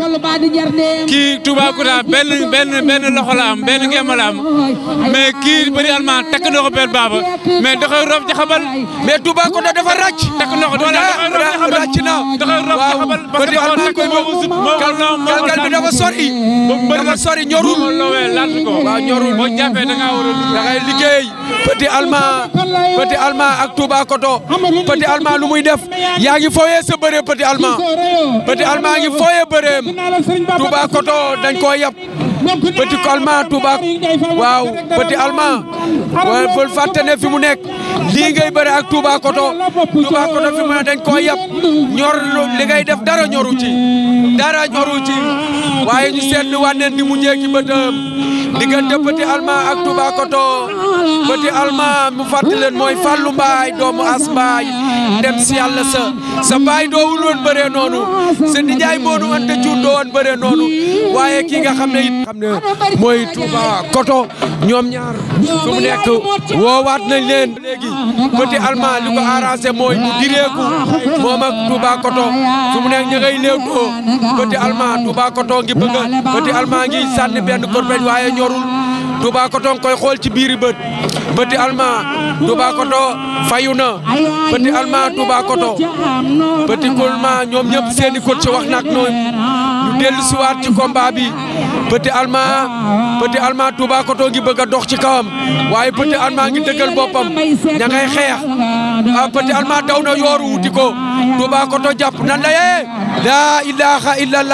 kii Toubacouta benn benn benn loxo la am benn ngeema la am mais kii petit allemand takk na ko benn baaba mais da koy rof jaxabal mais Toubacouta dafa ràcc takk na ko doole da koy rof jaxabal ràcc na da koy rof jaxabal parce que dafa takk boobu sut kalkal bi dafa sori dafa sori ñorul moo lowee laat ko waaw ñorul boo jàppee da ngaa war a da ngay liggéey petit allemand petit allemand ak Toubacouta petit allemand lu muy def yaa ngi fooyee sa bëree petit allemand petit allemand ngi fooyee bëreem Toubacouta dañ koo yab petit allemand Touba waaw petit allemand waaye bul fàtte ne fi mu nekk lii ngay bëre ak Toubacouta Toubacouta fi mu ne dañ koo yab ñor li ngay def dara ñoru ci dara ñoru ci waaye ñu seetlu wànneen ni mu njëkki bëtam diggante petit allemand ak Toubacouta petit allemand mu fàttali leen mooy Fallou Mbaye doomu As Mbaye dem si yàlla sa sa baay doowul woon bëree noonu sa nijaay moonu ante cuur doo woon bëree noonu waaye kii nga xam ne it xam ne mooy Toubacouta ñoom ñaar su mu nekk woowaat nañ leen léegi petit allemand li ko arrangé mooy mu direeku moom ak Toubacouta su mu nekk ña ngay léewtoo petit allemand Toubacouta ngi bëgg petit allemand ngi sànni benn korpeñ waaye ñorul Toubacouta nga koy xool ci biiri bët petit allemand Toubacouta fayu na petit allemand Toubacouta petit allemand ñoom ñëpp seeni coach wax nak noonu ñu dellu siwaat ci combat bi petit allemand petit allemand Toubacouta ngi bëgg a dox ci kawam waaye petit allemand ngi dëggal boppam ña ngay xeex ah petit allemand daw na yooru wuti ko Toubacouta jàpp nan la yee laa ilaha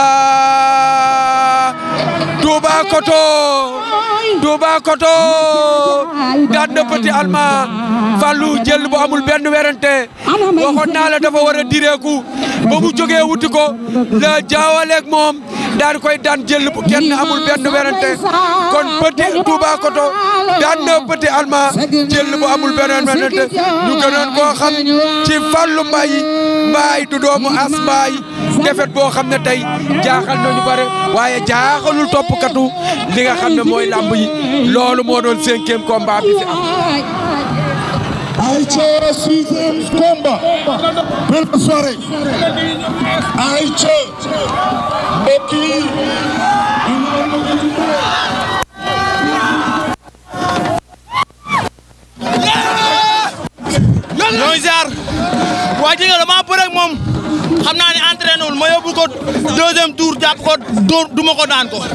illallah Toubacouta Toubacouta daan na petit allemand Fallou jël bu amul benn werante waxoon naa la dafa war a direeku ba mu jógee wuti ko la jaawaleeg moom daan koy daan jël bu kenn amul benn werante kon petit Toubacouta daan na petit allemand jël bu amul benn werante ñu gënoon koo xam ci Fallou Mbaye Mbaye du doomu As Mbaye defet boo xam ne tey jaaxal nañu bare waaye jaaxalul toppkatu li nga xam ne mooy làmb yi loolu moo doon cinquième combat bi fi am Aïcha sixième combat belle soirée Aïcha mbokk yi ñooy ziar waa ji nga dama bëre ak moom xam naa ne entraîné wul ma yóbbu ko deuxième tour jàpp ko dóor duma ko daan ko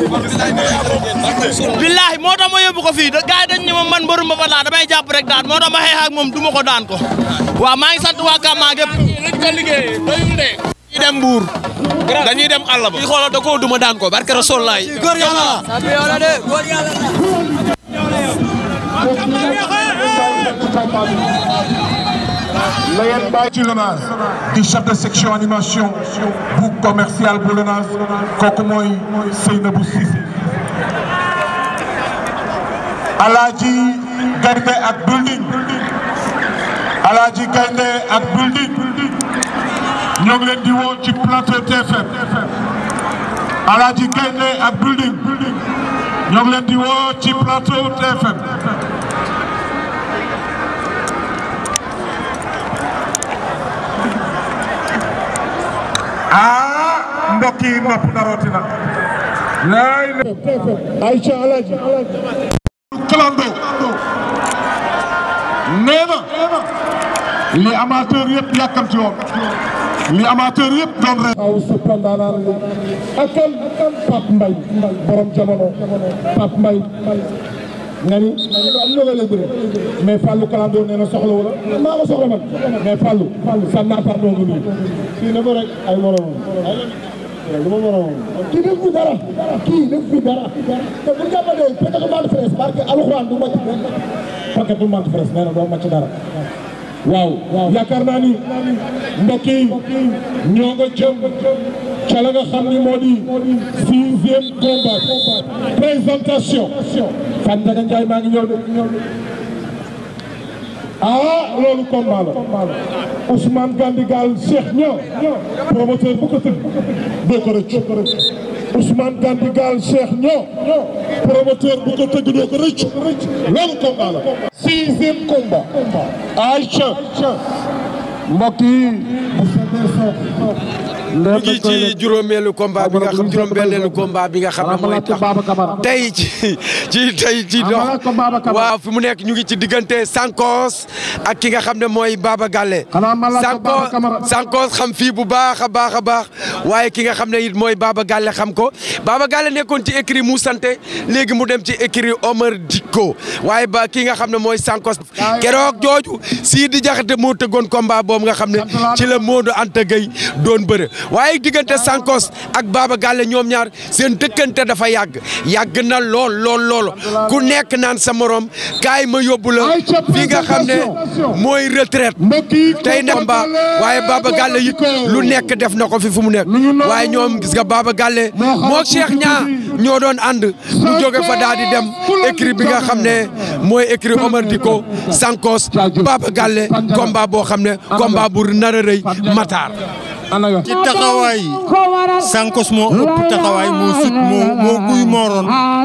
billahi moo tax ma yóbbu ko fii gars yi dañ ne ma man mbërum ba laa damay jàpp rek daan moo tax ma xeex ak moom duma ko daan ko waaw maa ngi sant waa Kama gépp lañ ko liggéey doyul de dañuy dem Mbour dañuy dem àll ba i xoolal da koo duma daan ko barke Rasul laay góor yàlla la de góor yàlla Layel Baye ci Lonase di chef de section animation bu commercial bu Lonase kooku mooy Seynabou Cissé Alaaji Gaynde ak building Alaaji Gaynde ak building ñoo ngi leen di woo ci plateau TFM Alaaji Gaynde ak building ñoo ngi leen di woo ci plateau TFM ah mbokk yi nopp narootina laay Aïcha Alaaji clando nee na li amateur yëpp yàkkamti woon li amateur yëpp doon rek aw suppandaanaan li akal Pape Mbaye borom jamono Pape Mbaye nga ni am na nga lay bëre mais Fallou Kalando nee na soxla wala maa ko soxla man mais Fallou sa naataar doo nga nuyu kii na ko rek ay moromam lu ma moromam kii def fi dara kii def fi dara te bu jàppandee peut-être mante fraise parce que alxuraan du màcc benn paquet du mante fraise nee na doo màcc dara waaw yaakaar naa ni mbokk yi ñoo nga jëm ca la nga xam ni moo di sixième combat présentation Fan Ndiaga Ndiaye maa ngi ñëw de ah loolu combat la Ousmane Gandigal Cheikh ñoo promoteur bu ko tëgg doo ko rëcc Ousmane Gandigal Cheikh ñoo promoteur bu ko tëgg doo ko rëcc loolu combat la sixième combat Aïcha mbokk yi bu fekkee soo ñu ngi ci juróomeelu combat bi nga xam juróom-benneelu combat bi nga xam ne mooy tax tey ci ci tey ci dox waaw fi mu nekk ñu ngi ci diggante Sankos ak ki nga xam ne mooy Baba Galle Sankos Sankos xam fii bu baax a baax a baax waaye ki nga xam ne it mooy Baba Galle xam ko Baba Galle nekkoon ci écrit mu santé léegi mu dem ci écrit Omar Dikko waaye ba ki nga xam ne mooy Sankos keroog jooju sii di jaxate moo tëggoon combat boobu nga xam ne ci la Modou Anta Gueye doon bëre waaye diggante Sankos ak Baba Galle ñoom ñaar seen dëkkante dafa yàgg yàgg na lool lool lool ku nekk naan sa morom kaay ma yóbbu la fi nga xam ne mooy retraite tey ndax ba waaye Baba Galle it lu nekk def na ko fi fu mu nekk waaye ñoom gis nga Baba Galle moo Cheikh ñaa ñoo doon ànd mu jóge fa daal di dem écrit bi nga xam ne mooy écrit Omar Diko Sankos Baba Galle combat boo xam ne combat bu nar a rëy Matar ci taxawaay Sankos moo ëpp taxawaay moo sut moo moo guy mooroon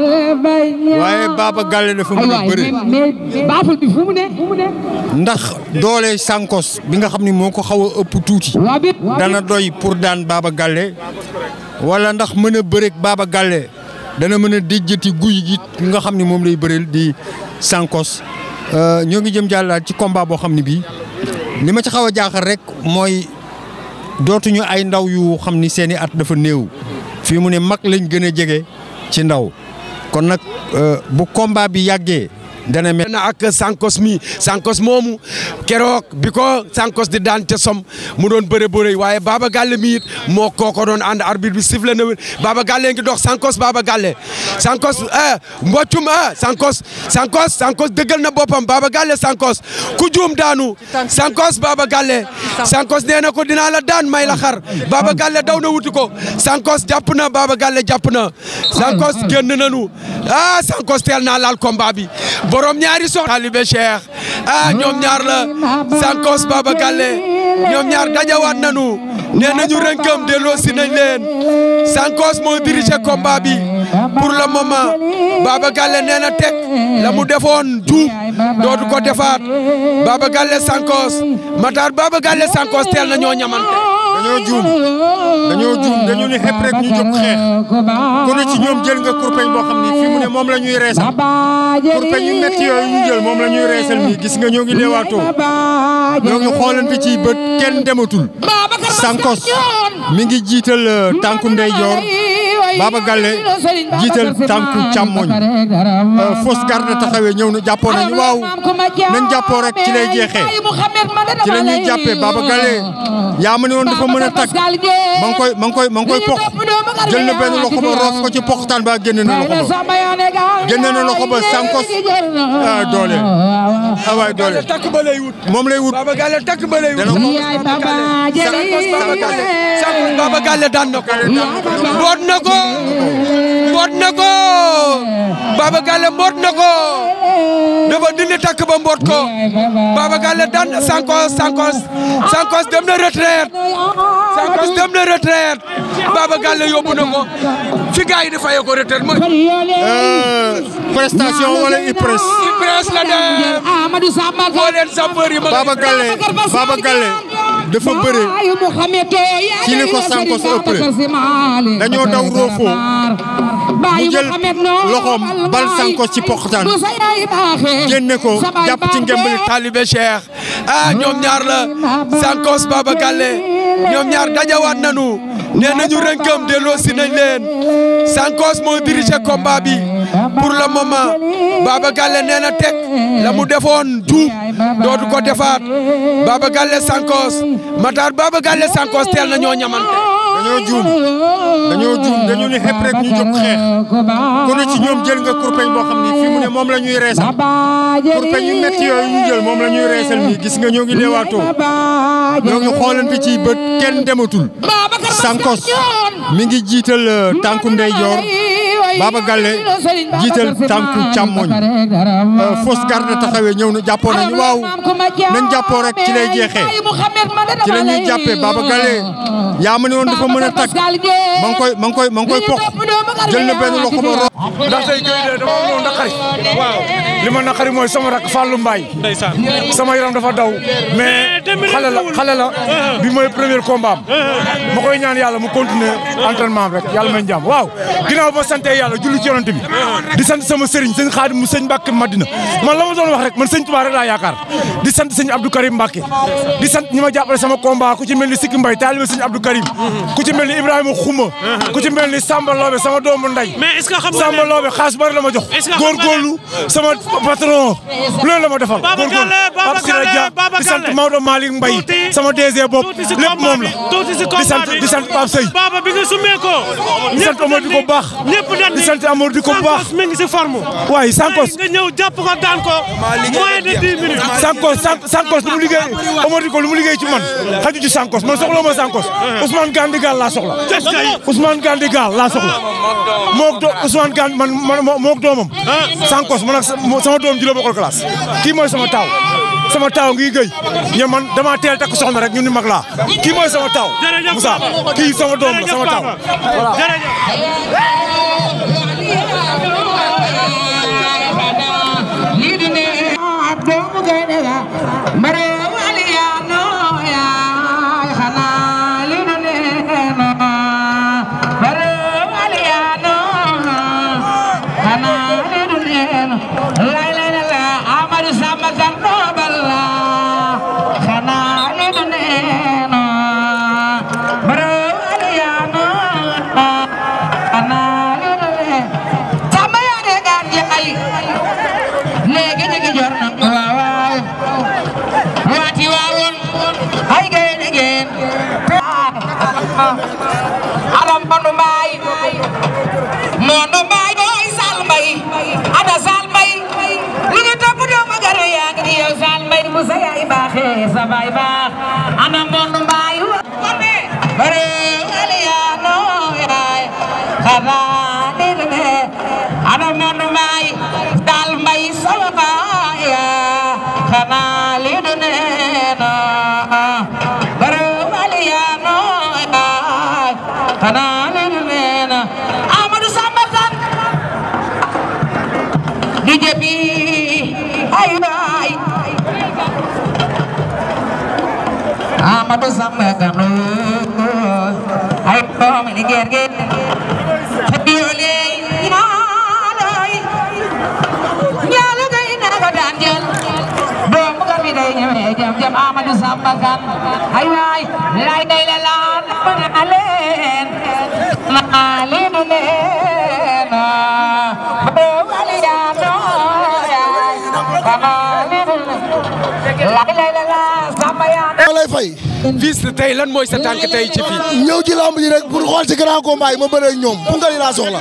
waaye Baba Galle dafa mën a bëre baaful bi fu mu ne ndax doole Sankos bi nga xam ni moo ko xaw a ëpp tuuti dana doy pour daan Baba Galle wala ndax mën a bëreeg Baba Galle dana mën a déjjati guy gi nga xam ni moom lay bëreel di Sankos ñoo ngi jëm jàllaat ci combat boo xam ne bii li ma ci xaw a jaaxal rek mooy dootuñu ay ndaw yu xam ni seeni at dafa néew fii mu ne mag lañ gën a jege ci ndaw kon nag bu combat bi yàggee dana mel na ak Sankos mi Sankos moomu keroog bi ko Sankos di daan te som mu doon bëre bëre waaye Baba Galle mi it moo kooko doon ànd arbitre bi sifflé na Baba Galle ngi dox Sankos Baba Galle Sankos eh mboccum eh Sankos Sankos Sankos dëggal na boppam Baba Galle Sankos ku juum daanu Sankos Baba Galle Sankos nee na ko dinaa la daan may la xar Baba Galle daw na wuti ko Sankos jàpp na Baba Galle jàpp na Sankos génn nañu ah Sankos teel naa laal combat bi borom ñaari soxna Talibé Cheikh ah ñoom ñaar la Sankos Baba Galle ñoom ñaar dajawaat nañu nee nañu rënkam delloo si nañ leen Sankos moo dirigé combat bi pour le moment Baba Galle nee na teg la mu defoon juum dootu ko defaat Baba Galle Sankos Matar Baba Galle Sankos teel na ñoo ñamante. dañoo juum dañoo juum dañu ni xepp rek ñu jóg xeex ku ne ci ñoom jël nga kurpeñ boo xam ni fii mu ne moom la ñuy reesal kurpeñ yu metti yooyu ñu jël moom la ñuy reesal nii gis nga ñoo ngi leewaatoo ñoo ngi xoolante ci bët kenn dematul Sankos mi ngi jiital tànku ndeyjoor Baba Galle jiital tànku càmmoñ fausse garde taxawee ñëw na jàppoo nañu waaw nañ jàppoo rek ci lay jeexee ci la ñuy jàppee Baba Galle yaa ma ne woon dafa mën a tag ma ngi koy ma ngi koy ma ngi koy pox jël na benn loxo ba roof ko ci poxtaan ba génne na loxo ba génne na loxo ba Sankos ah doole ah waay doole takk ba lay wut. moom lay wut Baba Galle takk ba lay wut. Sankos Baba Galle daan na ko. mboot na ko. mboot na ko. Baba Galle mboot na ko. dafa dindi takk ba mboot ko. Baba Galle daan na Sankos Sankos Sankos dem na retraite. Sankos dem na retraite. Baba Galle yóbbu na ko. fi gars yi di fayee ko retraite mooy. prestation wala IPRES. IPRES la dem. moo leen sapeur yi ma. Baba Galle Baba Galle dafa bëre ci li ko Sankos ëppale dañoo daw roofoo mu jël loxoom bal Sankos ci poxtaan génne ko jàpp ci ngembali Talibé Cheikh ah ñoom ñaar la Sankos Baba Galle ñoom ñaar dajawaat nañu nee nañu rënkam delloo si nañ leen Sankos moo dirigé combat bi pour le moment Baba Galle nee na teg la mu defoon juum dootu ko defaat Baba Galle Sankos Matar Baba Galle Sankos teel na ñoo ñamante. dañoo juum dañoo juum dañu ni xepp rek ñu jóg xeex ku ne ci ñoom jël nga kurpeñ boo xam ni fii mu ne moom la ñuy reesal kurpeñ yu metti yooyu ñu jël moom la ñuy reesal nii gis nga ñoo ngi leewaatoo ñoo ngi xoolante ci bët kenn dematul Sankos mi ngi jiital tànku ndeyjoor Baba Galle jiital tànku càmmoñ fausse garde taxawee ñëw na jàppoo nañu waaw nañ jàppoo rek ci lay jeexee ci la ñuy jàppee Baba Galle yaa ma ne woon dafa mën a tag ma ngi koy ma ngi koy ma ngi koy pox jël na benn loxo ba roof ndax tey Gueye de dama am naqari waaw li ma naqari mooy sama rak Fallou Mbaye sama yaram dafa daw mais xale la xale la bi mooy premier combat am ma koy ñaan yàlla mu continuer entraînement rek yàlla may jàmm waaw ginnaaw ba sante yàlla julli ci yonent bi di sant sama sëriñ sëñ Xaadim mu sëñ Mbàkke Madina man la ma doon wax rek man sëñ Tuubaa rek laa yaakaar di sant sëñ Abdou Karim Mbàkke di sant ñi ma jàppale sama combat ku ci mel ni Sikki Mbaye taalibe sëñ Abdou Karim ku ci mel ni Ibrahima Xuma ku ci mel ni Samba Loobe sama doomu nday mais est-ce que xam nga Samba Loobe xaas bari la ma jox Est-ce que xam nga ne- góorgóorlu sama patron loolu la ma defal Baba góorgóorlu Galle, Baba Pape Sira Galle, Dia Baba di sant Galle. Maodo Malick Mbaye Tuuti- sama DG bopp tuuti si lépp combat moom bi, la tuuti si di combat sant bi. di sant Pape Seye Baba bi nga sumee ko. di sant Amadou di ko baax ñëpp dañ di sant Amadou di ko baax Sankos mi ngi si forme. waaye Sankos nga ñëw jàpp ko daan ko. moins de 10 minutes. Sankos San- Sankos lu mu liggéey Omar di ko lu mu liggéey ci man xaju ci Sankos man soxla ma Sankos Ousmane Gandigal laa soxla Ousmane Gandigal laa soxla mook do Ousmane Gand man man mook doomam Sankos man ak sa- mo- sama doom ji la bokkal classe kii mooy sama taaw sama taaw ngi gëy ñe man dama teel takk soxna rek ñun ni mag laa kii mooy sama taaw Jërëjëf Moussa Baba. kii sama doom la Jërëjëf sama taaw Baba. voilà Jërëjëf. léegi ñu ngi jor na waaw waaw waati waawoon ay gay ngeen aram banu mbaay noonu mbaay booy sal mbay ana sal mbay li ngi topp doomu gar yaa ngi yow sal mbay bu sa yaay baaxee sa baay baax ana mbonu mbaay bare wali yaa noo yaay xanaa dégg ne ana mbonu mbaay dal mbay sama baay yaa xanaa li du neena bare wali yaa noo yaay xanaa li du neena Amadou Samba Kane Amadou Samba Gano ay doomi ni ger ge biole ñaalay ñaala gay na ko daan jël doomu gar bi day ñëwé jam jam Amadou Samba Gan ay waay lay day la laan ma leen ma leen leen do wali ya do lay fay. fils tey lan mooy sa tànk tey ci fii. ñëw ci lamb ji rek pour xool ci grand combat yi ma bëree ak ñoom punkal yi laa soxla.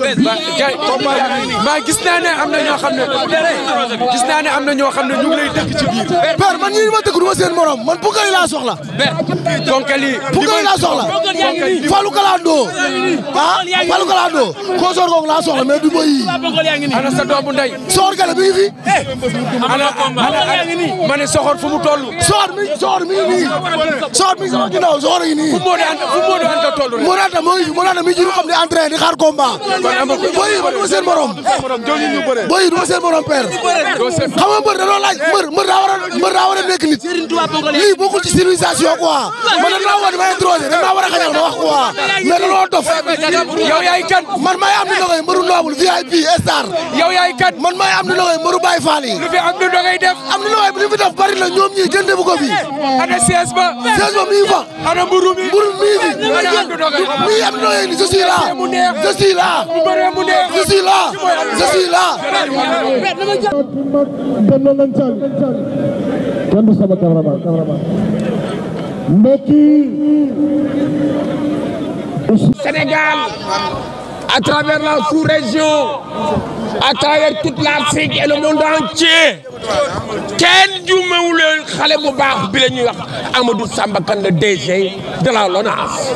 maa gis naa ne am na ñoo xam ne gis naa ne am na ñoo xam ne ñu ngi lay dëkk ci biir. père man ñii ma dëkk du ma seen morom man punkal yi laa soxla. punkal yi punkal yi laa soxla. Fallou Kalando. ah Fallou Kalando. consort googu laa soxla mais du ma yii. ana sa doomu ndey. soxor gale mi ngi fi. ana ma ne soxor fu mu toll. soxor mi soxor mi ngi nii. soxor mi sama ginnaaw soxor yi nii. fu mu anta fu mu anta toll rek. moo anta moo ngi fi moo anta mi jiru xam ne entrain di xaar combat. boy yi man du ma seen morom. boy yi du ma seen morom père. xam nga mbër da doon laaj mbër mbër daa war a mbër daa war a nekk nit. lii bokkul ci civilisation quoi. man da naa war di may introsé da naa war a xañal ma wax quoi. mais da loo dof. yow yaay kan. man maay am di ndogoy mbëru noble VIP star. yow yaay kan. man maay am di ndogoy mbëru Baye Fall yi. lu fi am di ndogoy def. am di ndogoy bi li fi def bari na ñoom ñii kenn defu ko fi. ana siège ba. siège ba mi ngi fa. ana mburu mi. mburu mi ngi fi. ana am di ndogoy. mi am di ndogoy ni je suis là. je suis là. je suis là. je suis là. kenn du sama cameraman mbokk Sénégal à travers la sous-région à travers toute l'Afrique et le monde entier kenn jumewul xale bu baax bi la ñuy wax Amadou Samba Kane le DG de la LONASE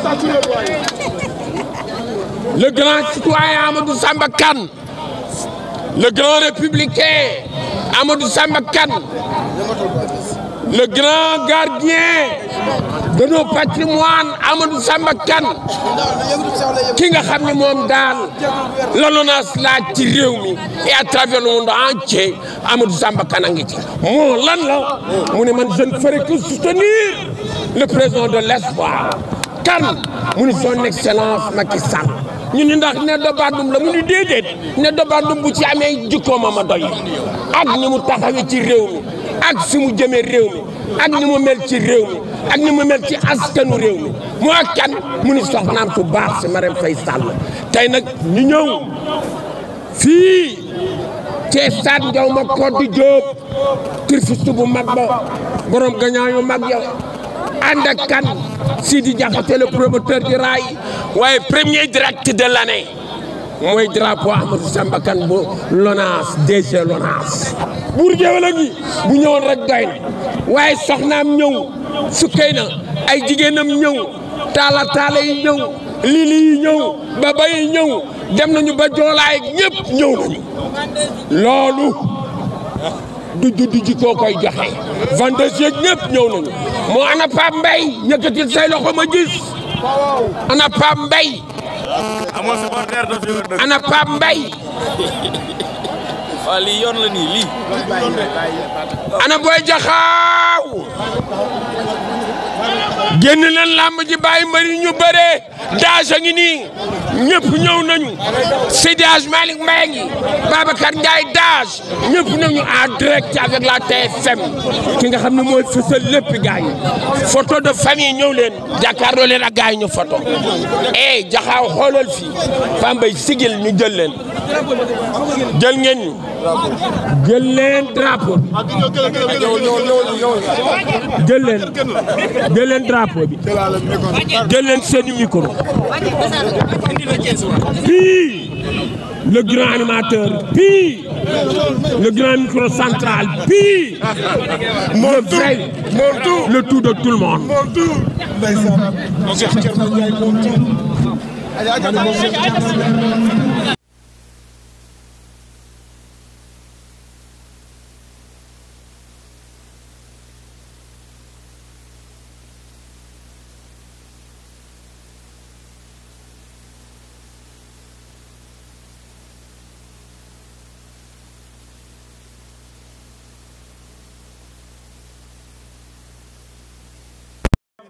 le grand citoyen Amadou Samba Kane le grand républicain Amadou Samba Kane le grand gardien de nos patrimoines Amadou Samba Kane ki nga xam ne moom daal la LONASE laaj ci réew mi et à travers le monde entier Amadou Samba Kane a ngi ci moo lan la mu ne man je ne ferai que soutenir le président de l'espoir Kane mu ni son excellence Macky Sall ñu ni ndax ne do bandum la mu ni déedéet ne do bandum bu ci amee jikkooma ma doy ak ni mu taxawee ci réew mi ak fi mu jëmee réew mi ak ni mu mel ci réew mi ak ni mu mel ci askanu réew mi moo kan mu ni soxnaam su baax si Marème Faye Sall tey nag ñu ñëw fii ci stade Ndiaw ma Codé Diop turfiste bu mag ba borom gagnant yu mag ya ànd ak kan Sidi Diakhaté le promoteur du rail waaye premier direct de l'année mooy drapeau Amadou Samba Kane bu LONASE DG LONASE buur géwél a ngi bu ñëwoon rek doy na waaye soxnaam ñëw sukkay na ay jigéenam ñëw taala taala yi ñëw lili yi ñëw baba yi ñëw dem nañu ba joolaay ñëpp ñëw nañu loolu du juddu ji koo koy joxe vendeuse yeeg ñëpp ñëw nañu moo ana Pape Mbaye yëkkatil say loxo ma gis ana Pape Mbaye ana Pape Mbaye waaw lii yoon la nii lii. ana Boy Jaxaaw génn leen làmb ji bàyyi mbëri ñu bëree daaj a ngi nii ñëpp ñëw nañu Seydi Hadj Malick Mbaye ngi Babacar Ndiaye daaj ñëpp nañu en direct avec la TFM ki nga xam ne mooy fësal lépp gars yi photo de famille ñëw leen jàkkaarloo leen ak gars yi ñu photo eh Jaxaaw xoolal fii Pambay sigil ñu jël leen jël ngeen ñu jël leen drapeau bi jël leen jël leen drapeau bi jël leen seen micro puis le grand animateur puis le grand micro central puis le vrai le tout de tout le monde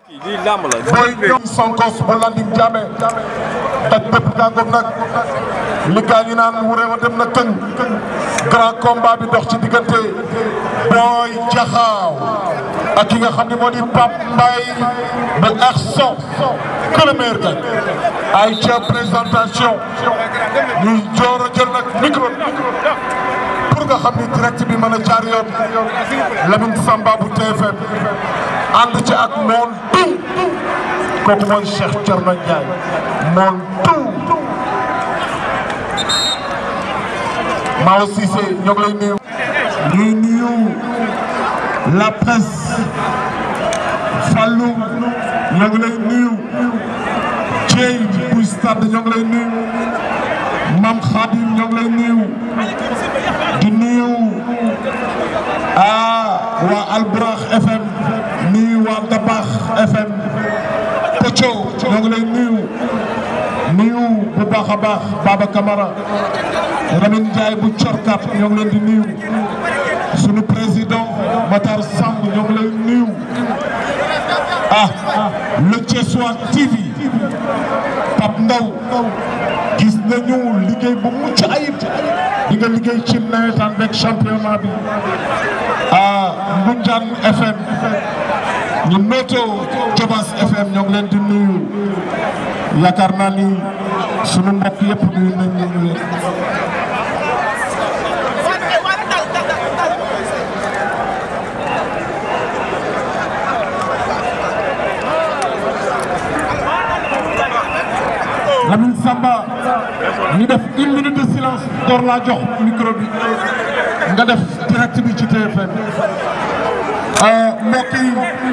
lii làmb la. booy ñoom Sonkos ba Landing Diamé daj bépp gàngoog nag li gaa ñi naan wuree wa dem na këng grand combat bi dox ci diggante booy jaxaaw ak ki nga xam ne moo di Pape Mbaye ba Arson que le meilleur gagne ay ca présentation ñuy joor a jël nag micro pour nga xam ni direct bi mën a jaar yoon Lamine Samba bu TFM ànd ci ak mool tout kooku mooy Cheikh Thierno Ndiaye mool tout Mao Cissé ñoo ngi lay nuyu. ñuy nuyu la presse Fallou ñoo ngi lay nuyu Thiey bu stade ñoo ngi lay nuyu Mam Khadim ñoo ngi lay nuyu di nuyu ah waa Alburax FM nuyu waa Dabax FM Pocho ñoo ngi lay nuyu nuyu bu baax a baax Baba Camara Lamine Ndiaye bu Corkat ñoo ngi leen di nuyu sunu président Matar Samb ñoo ngi lay nuyu ah le Thiessois TV Pape Ndaw gis nañu liggéey bu mucc ayib di nga liggéey ci nawetaan beeg championnat bi ah Ngoundiane FM ñu noto Jobas FM ñoo ngi leen di nuyu yaakaar naa ni sunu mbokk yëpp nuyu nañ leen Lamine Samba ñu def une minute de silence door laa jox micro bi nga def direct bi ci TFM mbokk yi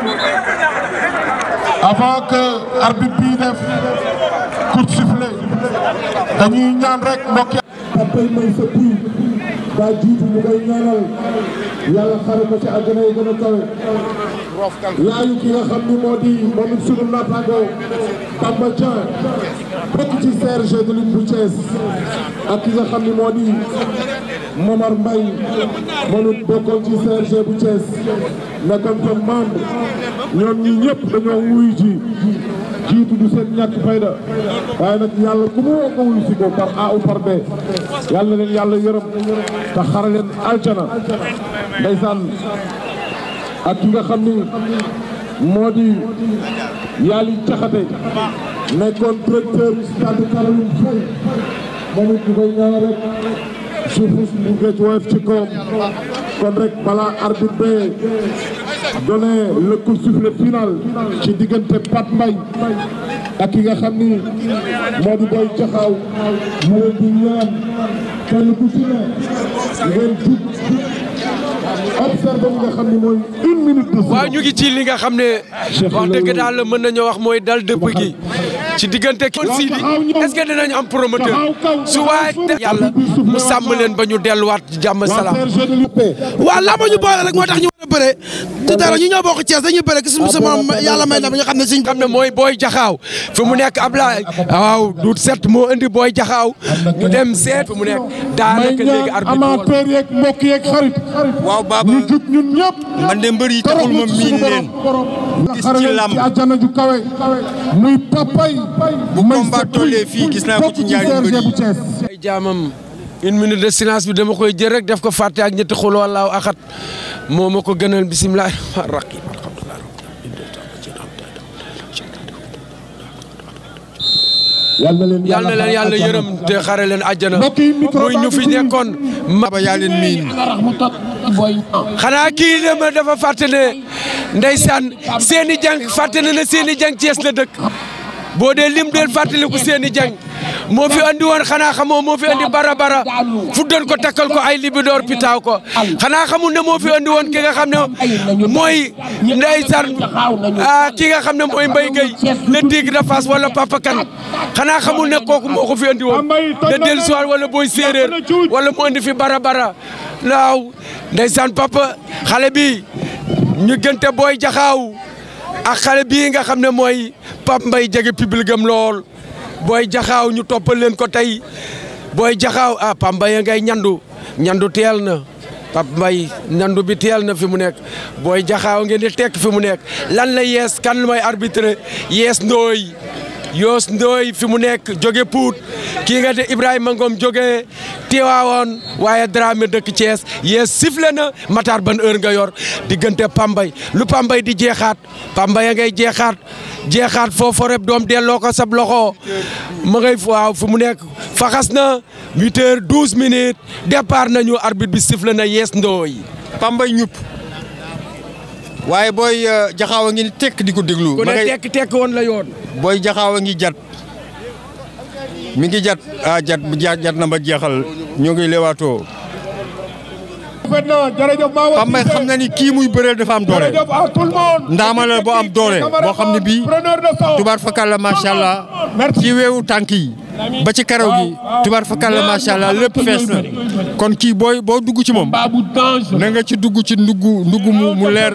avant que arbitre bi def coup de sifflet dañuy ñaan rek mbokk yi. Papay may sa bii daa jiitu ñu koy ñaanal yàlla xare ko ci àjjana yi gën a kawe yaayu ki nga xam ni moo di moom it sunu naataango Bamba Dieng bokk ci CRG de lutte bu Thiès ak ki nga xam ni moo di Momar Mbaye moom it bokkoon ci CRG bu Thiès nekkoon fa membre ñoom ñi ñëpp dañoo wuyu ji jiitu du seen ñàkk fayda waaye nag yàlla ku mu woo nga wuyu si ko par A ou par B yàlla na leen yàlla yërëm te xare leen aljana ndeysaan ak ki nga xam ni moo di Yaali Caxate nekkoon directeur stade Caroline Faye moom it ñu koy ñaanal rek suufus bu géej woyof ci kawam kon rek balaa arbitre bi donné le coup de sifflet final ci diggante Pape Mbaye ak ki nga xam ni moo di Boy Jaxaaw mu leen di ñaan kenn ku ci ne ngeen jub observé li nga xam ni mooy une minute de waaw ñu ngi ci li nga xam ne wax dëgg daal mën nañoo wax mooy dal dëpp gi ci diggante kon Sidi est-ce que dinañ am promoteur su waaye yàlla mu sàmm leen ba ñu delluwaat ci jàmm salaam. waaw laa ma ñu boole rek moo tax ñu war a bëre te dara ñu ñoo bokk Thiès dañuy bëre gis sama yàlla may na ba ñu xam ne suñ xam ne mooy booy jaxaaw fi mu nekk Ablaye waaw du set moo indi booy jaxaaw ñu dem seet fi mu nekk daanaka léegi arbitre amateur yeeg mbokk yeeg xarit waaw Baba ñu jub ñun ñëpp man de mbër yi taxul ma miin leen gis ci làmb ci àjjana ju kawe muy papay bu combat tollee fii gis naa ko ci ñaari mbër yi ay jaamam une minute de silence bi dama koy jël rek def ko fàtte ak ñetti xul wallaahu axat moo ma ko gënal bisimilah raqi yal na leen yal na leen yàlla yërëm te xare leen àjjana muy ñu fi nekkoon Baba yaa leen miin xanaa kii dama dafa fàtte ne ndeysaan seeni jàng fàtte na ne seeni jàng Cees la dëkk boo dee lim deel fàttaliku seeni jàng moo fi andi woon xanaa xamoo moo fi andi bara bara fuddoon ko takkal ko ay libidoor pitaaw ko xanaa xamul ne moo fi andi woon ki nga xam ne mooy ndeysaan ah ki nga xam ne mooy Mbaye Gueye le tigre de Fass wala Papa Kane xanaa xamul ne kooku moo ko fi andi woon de dellu soir wala booy séeréer wala mu andi fi bara bara naaw ndeysaan papa xale bi ñu gënte booy jaxaaw ak xale bii nga xam ne mooy Pape Mbaye jege public am lool booy jaxaaw ñu toppal leen ko tey booy jaxaaw ah Pape Mbaye ngay ñandu ñandu teel na Pape Mbaye nandu bi teel na fi mu nekk booy jaxaaw ngeen di tekk fi mu nekk lan la yees kan mooy arbitre yees ndooy yoos ndooy fi mu nekk jóge Pout kii nga de Ibrahima Ngom jóge Tiwaawoon waaye Dramé dëkk Thiès yees sifflé na Matar ban heure nga yor diggante Pambay lu Pambay di jeexaat Pambay a ngay jeexaat jeexaat foofu rek doom delloo ko sab loxo ma ngay waaw fi mu nekk faxas na 8 heures 12 minutes départ nañu arbitre bi sifflé na yees ndooy Pambay ñupp waaye booy jaxaaw a ngi tekk di ko déglu. ku ne tekk tekk woon la yoon. booy jaxaaw a ngi jat mi ngi jat ah jat jat na ba jeexal ñoo ngi leewaatoo. Pambay xam na ni kii muy bëreel dafa am doole ndaama la boo am doole boo xam ne bii tubaar fakal la macha allah ci weewu tànk yi ba ci karaw gi tubaar fakal la macha allah lépp fees na kon kii booy boo dugg ci moom na nga ci dugg ci ndugg ndugg mu mu leer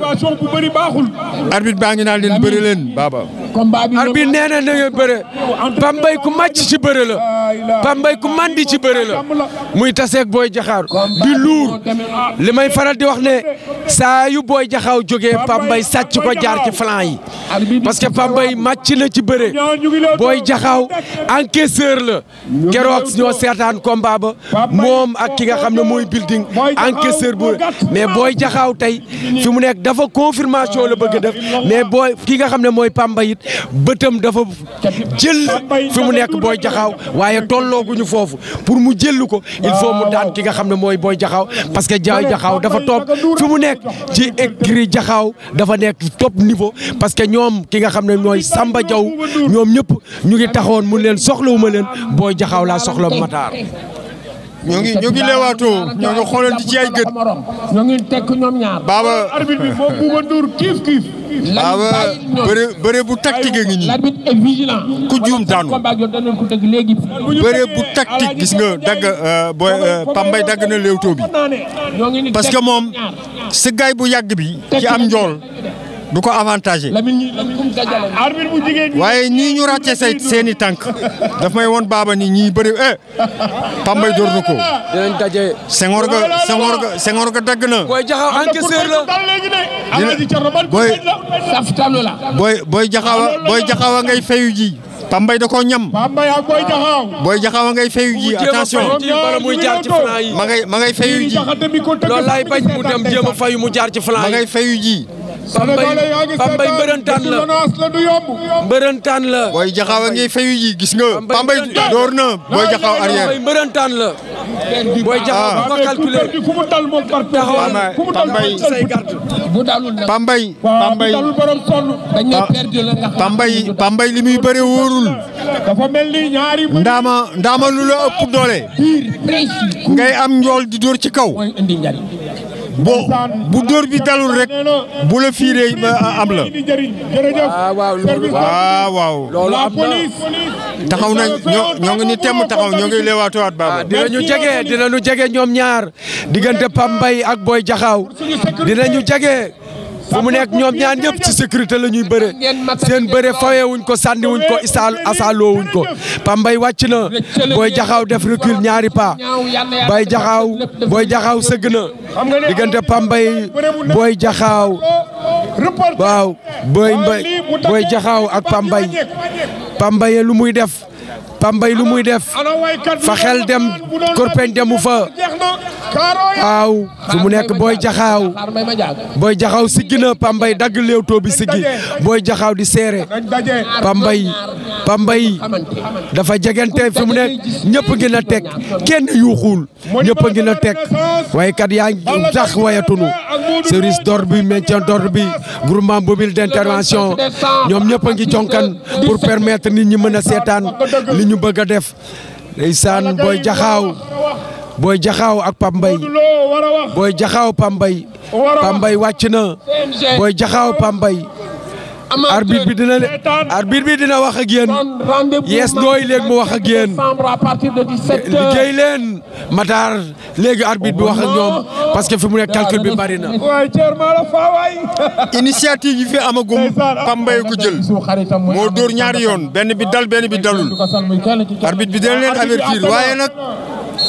arbitre baa ngi naan leen bëri leen baaba arbitre nee na na nga bëre Pambay ku màcc ci bëre la Pambay ku mandi ci bëre la muy taseeg booy jaxaar di luur li may faral di wax ne saa yu booy jaxaaw jógee Pambay sàcc ko jaar ci flanc yi parce que Pambay màcc na ci bëre booy jaxaaw encaisseur la keroog ñoo seetaan combat ba moom ak ki nga xam ne mooy building encaisseur bu mais booy jaxaaw tey fi mu nekk dafa confirmation la bëgg a def mais booy ki nga xam ne mooy Pambay it bëtam dafa jël fi mu nekk booy jaxaaw waaye tollooguñu foofu pour mu jël ko il faut mu daan ki nga xam ne mooy booy jaxaaw parce que jaay jaxaaw dafa topp fi mu nekk ci écrit jaxaaw dafa nekk top niveau parce que ñoom ki nga xam ne ñooy Samba Diaw ñoom ñëpp ñu ngi taxawoon mu leen soxlawuma leen booy jaxaaw laa soxla Matar. ñoo ngi ñoo ngi leewaatoo ñoo ngi xoolante ci ay gët. ñoo ngi tekk ñoom ñaar. baaba arbitre bi moom Bouba Ndour kiif kiif. baaba bëre bëre bu tactique a ngi nii. l'arbitre est vigilant. ku juum daanu. bëre bu tactique gis nga dagg booy Pambay dagg na léewtoo bi. parce que moom sa gaay bu yàgg bi. ci am njool. du ko avantagé arbitre bu jigéen waaye ñii ñu ràcce say seen i tànk daf may woon baaba ni ñii bëri eh Pambay door na ko. dinañ daje. Senghor ga Senghor ga Senghor ga dagg na. booy jaxaw encaisseur la. booy booy booy jaxawa booy jaxawa ngay fayu ji. Pambay da koo ñam. Pambay ak booy jaxaw. booy jaxawa ngay fayu ji attention. bala muy jaar ci flanc yi. ma ngay ma ngay fayu ji. loolu laay bañ mu dem jéem a fayu mu jaar ci flanc ma yi. ngay fayu ji. Pambay Pambay mbërëntaan la mbërëntaan la. booy jaxawa ngay fayu ji gis nga. Pambay door na booy jaxaw arrière. Pambay mbërëntaan la. booy jaxaw bu ko calculé. fu mu dal moom par taxawal fu mu dal Pambay say garde. bu dalul nag Pambay waaw Pambay dalul borom sonn. dañ lay perdu la nga xam Pambay Pambay li muy bëre wóorul. dafa mel ni ñaari. ndaama ndaama lu la ëpp doole. précis ngay am njool di dóor ci kaw. mooy indi njariñ boo bu dóor bi dalul rek bu la fiiree am la. waaw waaw loolu waaw waaw. loolu am na. taxaw nañ ñoo ñoo ngi ni temm taxaw ñoo ngi leewaatuwaat baaba. dinañu jege dinañu jege ñoom ñaar diggante Pambay ak Boy Jaxaaw dinañu jege fu mu nekk ñoom ñaar ñëpp ci sécurité la ñuy bëre seen bëre fawee wuñ ko sànni wuñ ko isaal asaaloo wuñ ko Pambay wàcc na Boy Jaxaaw def recul ñaari pas Boy Jaxaaw Boy Jaxaaw sëgg na diggante Pambay Boy Jaxaaw waaw Boy Mbay Boy Jaxaaw ak Pambay Pambay lu muy def Pambay lu muy def fa xel dem korpeñ demu fa waaw fu mu nekk Boy Jaxaaw xaar may ma jaag Boy Jaxaaw siggi na Pambay dagg léewtoo bi siggi Boy Jaxaaw di seere Pambay Pambay dafa jegante fi mu nekk ñëpp ngi na teg kenn yuuxul ñëpp ngi na teg waaye kat yaa ngi tax wayatunu service d'ordre bi maintien d'ordre bi groupement mobile d'intervention ñoom ñëpp a ngi jonkan pour permettre nit ñi mën a seetaan li ñu bëgg a def ndeysaan Boy Jaxaaw Boy Jaxaaw ak Pambay Boy Jaxaaw Pambay Pambay wàcc na Boy Jaxaaw Pambay arbitre bi dina arbitre bi dina wax ak yéen yees ndooy léegi mu wax ak yéen à partir de 17 liggéey leen Matar léegi arbitre bi wax ak ñoom parce que fi mu nekk calcul bi bari na. waay Thierno la faa waay. initiative yi fi amagum Pambay ko jël moo dóor ñaari yoon benn bi dal benn bi dalul arbitre bi dina leen avertir waaye nag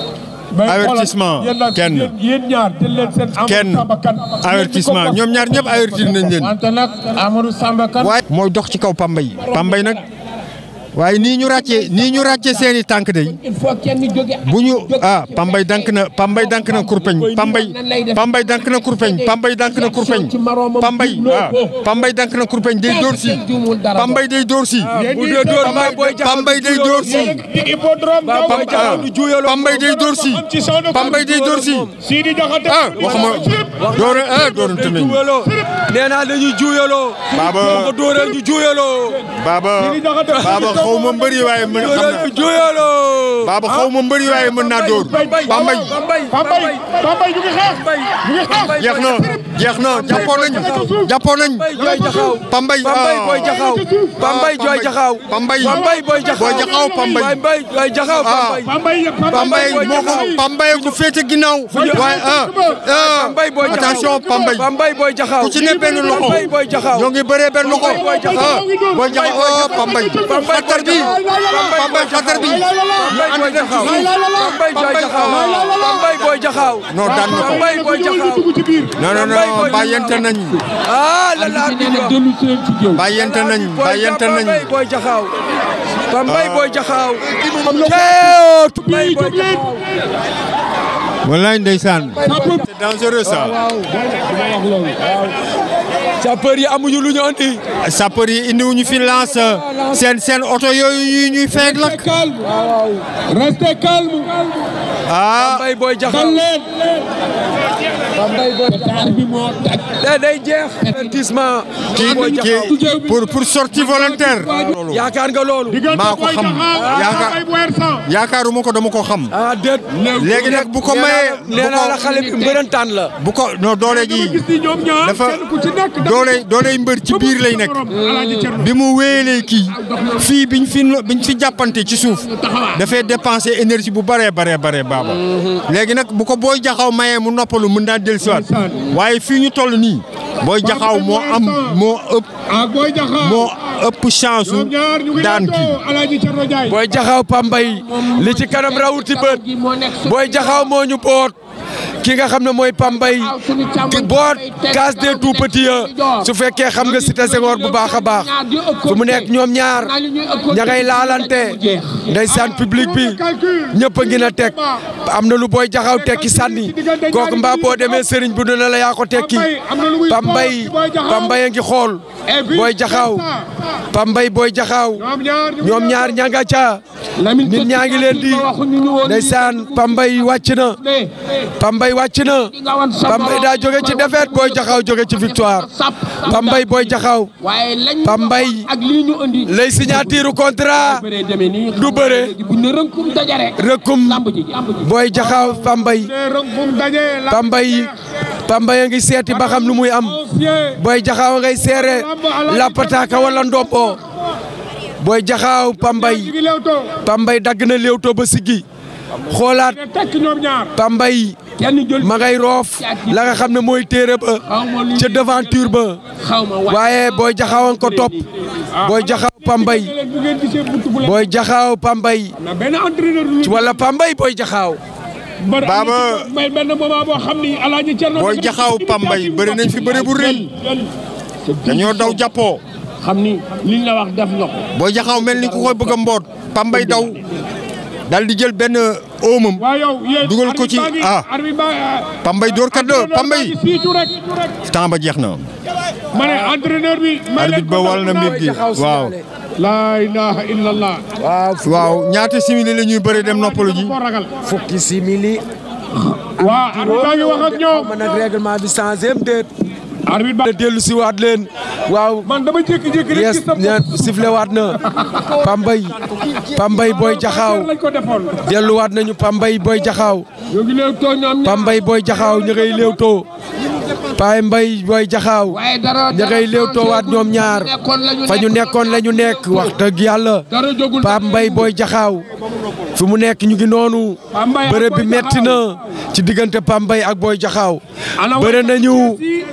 avertissement kenn yéen ñaar jël leen seen kenn avertissement ñoom ñaar ñëpp avertir nañ leen. wante nag Amadou Samba Kane. waaye mooy dox ci kaw Pambay Pambay nag waaye nii ñu ràccee nii ñu ràccee seen i tànk day il faut kenn jóge bu ñu ah Pambay dank na Pambay dank na kurpeñ Pambay Pambay dank na kurpeñ Pambay dank na kurpeñ Pambay ah Pambay dank na kurpeñ day dóor si Pambay day dóor si. bu dee dóor Pambay booy jaxaw Pambay day dóor si. Pambay jaxaw du juyaloo Pambay day dóor si. Pambay day dóor si. ah waxuma doore ah doorante nañu. nee naa dañuy juyaloo. Baba boo ko dóoree ñu juyaloo. Baba Baba xaw ma mbëri waaye mën xam na juyaloo. Baba xaw ma mbëri waaye mën naa dóor. Pambay Pambay Pambay Pambay ñu ngi xeex ñu ngi xeex jeex na jeex na jàppoo nañ jàppoo nañ. jooy jaxaw. Pambay Pambay booy jaxaw. Pambay jooy jaxaw. Pambay Pambay booy jaxaw. booy jaxaw Pambay. Pambay jooy jaxaw. Pambay Pambay moo ko Pambay ku féete ginnaaw. waaye ah ah Pambay booy jaxaw. attention Pambay. Pambay booy jaxaw. ku ci ne benn loxo. Pambay booy jaxaw. ñoo ngi bëree benn loxo. Pambay booy jaxaw. ah booy jaxaw oh Pambay. xatar bi Pambay xatar bi. Pambay booy jaxaw. Pambay jooy jaxaw. Pambay booy jaxaw. non daan na ko. Pambay booy jaxaw. non non non bàyyante nañ. ah la la di wax. bàyyante nañ bàyyante nañ. Pambay booy jaxaw. Pambay booy jaxaw. Pambay booy jaxaw. wallaay ndeysaan. c'est dangereux ça. sapeur yi amuñu lu ñu andi. sapeur yi indiwuñu fi lance seen seen oto yooyu yi ñuy feeg lakk. restez calme. ah Pambay booy jaxaw. dal leen. Pambay booy jaxaw. bi moo tag. day day jeex. avertissement. kii booy jaxaw. kii pour pour sortie volontaire. yaakaar nga loolu. maa ko xam yaakaar yaakaaruma ko dama ko xam. ah déet. léegi nag bu ko mayee nee naa la xale bi mbërëntaan la. bu ko non doole ji dafa doole doole mbër ci biir lay nekk. bi mu wéyalee kii fii biñ fi biñ fi jàppante ci suuf dafay dépenser énergie bu bëree baree baree baaba. léegi nag bu ko booy jaxaw mayee mu noppalu mën naa dellusiwaat waaye fii ñu toll nii booy jaxaw moo am moo ëpp moo ëpp chance su daan kii. booy jaxaw Pambay li ci kanam rawuti bët booy jaxaw moo ñu boot ki nga xam ne mooy Pambay ki boot case des tout petits ya su fekkee xam nga cité Senghor bu baax a baax fu mu nekk ñoom ñaar ña ngay laalante ndeysaan public bi ñëpp a ngi na teg am na lu booy jaxaw tekki sànni kooku mbaa boo demee sëriñ bu dina la yaa ko tekki Pambay Pambay a ngi xool booy jaxaw Pambay booy jaxaw ñoom ñaar ña nga ca nit ñaa ngi leen di ndeysaan Pambay wàcc na Pambay wàcc na Pambay daa jóge ci défaite booy jaxaw jóge ci victoire Pambay booy jaxaw Pambay lay signature contrat du bëre rëkkum booy jaxaw Pambay Pambay Pambay a ngi seeti ba xam lu muy am booy jaxaw ngay seere lapataaka wala ndombo booy jaxaaw Pambay Pambay dagg na léewtoo ba siggi xoolaat Pambay ma ngay roof la nga xam ne mooy téere ba ca devanture ba waaye booy jaxaawan ko topp booy jaxaaw Pambay booy jaxaaw Pambay wala Pambay booy jaxaaw Baba booy jaxaaw Pambay bëri nañ fi bëri bu rëy dañoo daw jàppoo xam ni liñ la wax def nga ko. booy jaxaw mel ni ku koy bëgg a mboot Pambay daw dal di jël benn oomam dugal ko ci ah Pambay door kat la Pambay temps ba jeex na. ma ne entraîneur bi. arbitre ba wal na mbir gi waaw. laa ilaha illallah. waaw ñaata simili la ñuy bëri dem noppalu ji. fukki simili. waaw arbitre baa ngi wax ak ñoom. ma nag règlement bi changé am déet. arbitre ba dellu si waat leen waaw. man dama jékki-jékki rek gis yes sifle waat na Pambay Pambay booy jaxaaw lañ ko defoon. delluwaat nañu Pambay booy jaxaaw ñu ngi léew too ñoom Pambay booy jaxaaw ñu ngay léewtoo Pambay booy jaxaaw ñu ngay léewtoo waat ñoom ñaar fa ñu nekkoon la ñu nekk wax dëgg yàlla Pambay booy jaxaaw fi mu nekk ñu ngi noonu bërëb bi metti na ci diggante Pambay ak booy jaxaaw bëre nañu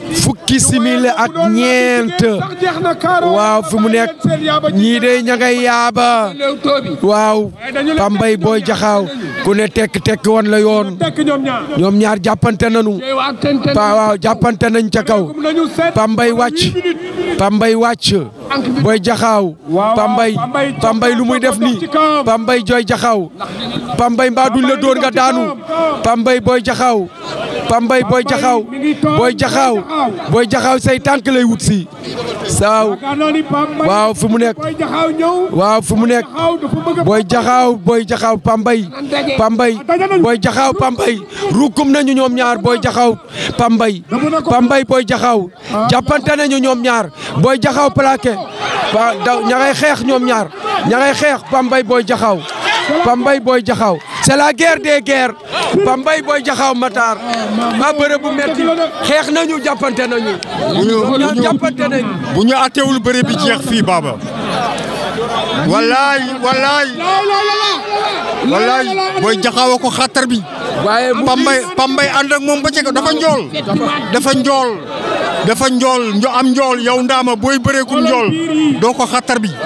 fukki simili ak ñeent waaw fi mu nekk ñii de ña ngay yaaba waaw Pambay Boy Jaxaaw ku ne tekk tekk woon la yoon ñoom ñaar jàppante nañu pa waaw jàppante nañ ca kaw Pambay wàcc Pambay wàcc Boy Jaxaaw Pambay Pambay lu muy def nii Pambay Boy Jaxaaw Pambay mbaa duñ la dóor nga daanu Pambay Boy Jaxaaw Pambay Boy Jaxaaw Boy Jaxaaw Boy Jaxaaw say tànk lay wut si saaw waaw fi mu nekk waaw fi mu nekk Boy Jaxaaw Boy Jaxaaw Pambay Pambay Boy Jaxaaw Pambay rukum nañu ñoom ñaar Boy Jaxaaw Pambay Pambay Boy Jaxaaw jàppante nañu ñoom ñaar Boy Jaxaaw plaqué wa daw ña ngay xeex ñoom ñaar ña ngay xeex Pambay Boy Jaxaaw Pambay Boy Jaxaaw c'est la guerre des guerres Pambay Boy Jaxaaw Matar ma bëre bu metti xeex nañu jàppante nañu ñoom jàppante nañu bu ñu attewul bëre bi jeex fii Baba wallaay wallaay wallaay Boy Jaxaaw ko xattar bi waaye Pambay Pambay ànd ak moom ba ca dafa njool dafa njool dafa njool njo am njool yow ndaama booy bëreekum njool doo ko xattar bi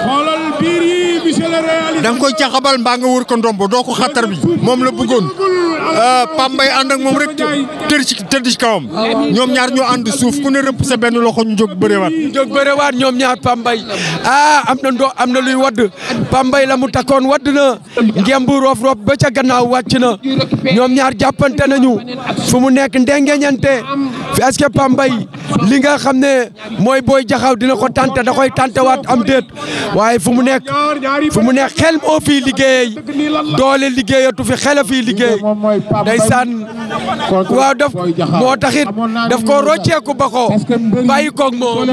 da nga koy caxabal mbaa nga wër ko ndombo doo ko xattar bi moom la bëggoon Pambay ànd ak moom rek tër ci tëdd ci kawam ñoom ñaar ñoo ànd suuf ku ne rëpp sa benn loxo ñu jóg bërewaat jóg bërewaat ñoom ñaar Pambay ah am na ndo am na luy wadd Pambay la mu takkoon wadd na ngemb roof roof ba ca gannaaw wàcc na ñoom ñaar jàppante nañu fu mu nekk ndengeñante est-ce que Pambay li nga xam ne mooy Boy Jaxaaw dina ko tante da koy tantewaat am déet waaye fu mu nekk fu mu nekk xel moo fii liggéey doole liggéeyatu fi xel a fii liggéey ndeysaan waaw daf moo taxit daf ko rocceeku ba ko bàyyi koog moom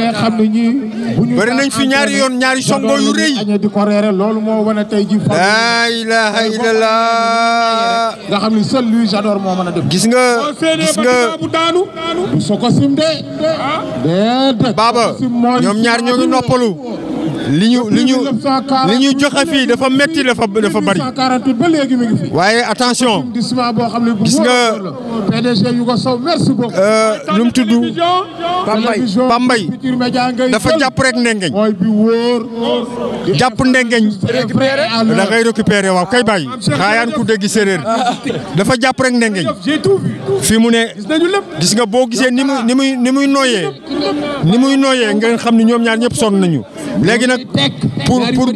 bëri nañ fi ñaari yoon ñaari songo yu rëy laa ilaaha illallah nga xam ni seul lui j'adore moo mën a def gis nga gis nga du soko sim de Baba ñoom ñaar ñoo ngi noppalu li ñu li ñu li ñu joxe fii dafa metti dafa dafa bari ba léegi mi ngi fi waaye attention arrondissement boo xam ne bu gis nga PDG Yougo Sow merci beaucoup lu mu tudd Pambay Pambay dafa jàpp rek ndengeñ mooy bi wóor jàpp ndengeñ da ngay récupérer waaw kay bàyyi xaayaan ku dégg séeréer dafa jàpp rek ndengeñ fii mu ne gis nga boo gisee ni muy ni muy ni muy nooyee ni muy nooyee nga xam ni ñoom ñaar ñëpp sonn nañu léegi nag pour pour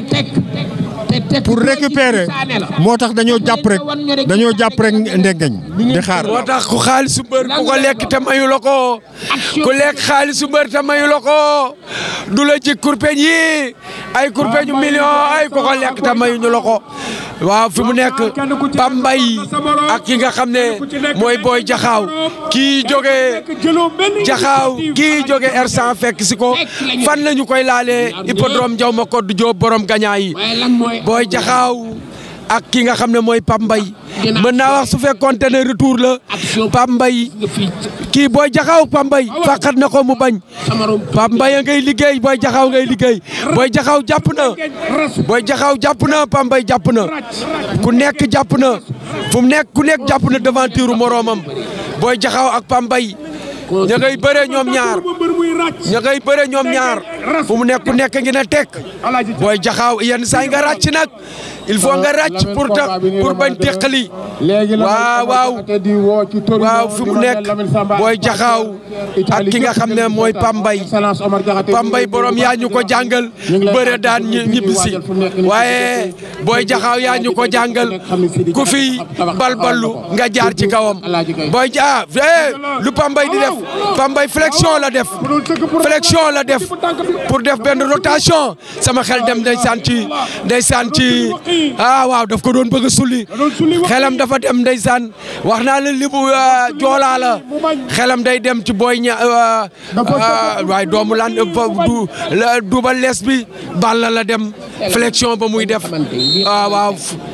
pour récupérer moo tax dañoo jàpp rek dañoo jàpp rek ndengeñ di xaar. moo tax ku xaalisu mbër ku ko lekk te mayu la ko ku lekk xaalisu mbër te mayu la ko du la ci kurpeñ yi ay kurpeñu million ay ku ko lekk te mayuñu la ko waaw fi mu nekk Pambay ak ki nga xam ne mooy Boy Jaxaaw kii jógee Jaxaaw kii jógee R100 fekk si ko fan la ñu koy laalee hippodrome Jaw ma Koddu Joob borom gañaa yi Boy Jaxaaw ak ki nga xam ne mooy Pambay mën naa wax su fekkoonte ne retour la Pambay kii Boy Jaxaaw Pambay fàqat na ko mu bañ Pambay a ngay liggéey Boy Jaxaaw ngay liggéey Boy Jaxaaw jàpp na Boy Jaxaaw jàpp na Pambay jàpp na ku nekk jàpp na fu mu nekk ku nekk jàpp na devanture moroomam Boy Jaxaaw ak Pambay ña ngay bëre ñoom ñaar ña ngay bëre ñoom ñaar fu mu nekk ku nekk ngi na tekk Boy Jaxaaw yenn saa yi nga ràcc nag il faut nga ràcc pour tax pour bañ teqali waaw waaw waaw fi mu nekk Boy Jaxaaw ak ki nga xam ne mooy Pambay Pambay borom yaa ñu ko jàngal bëre daan ñibbisi waaye Boy Jaxaaw yaa ñu ko jàngal ku fi balballu nga jaar ci kawam Boy ja lu Pambay di def Pambay flexion la def flexion la def pour def benn rotation sama xel dem ndeysaan ci ndeysaan ci ah waaw daf ko doon bëgg a sulli xelam dafa dem ndeysaan wax naa la libu joolaa la xelam day dem ci booy ña waaye doomu lan du duuba lees bi balla la dem flexion ba muy def waaw waaw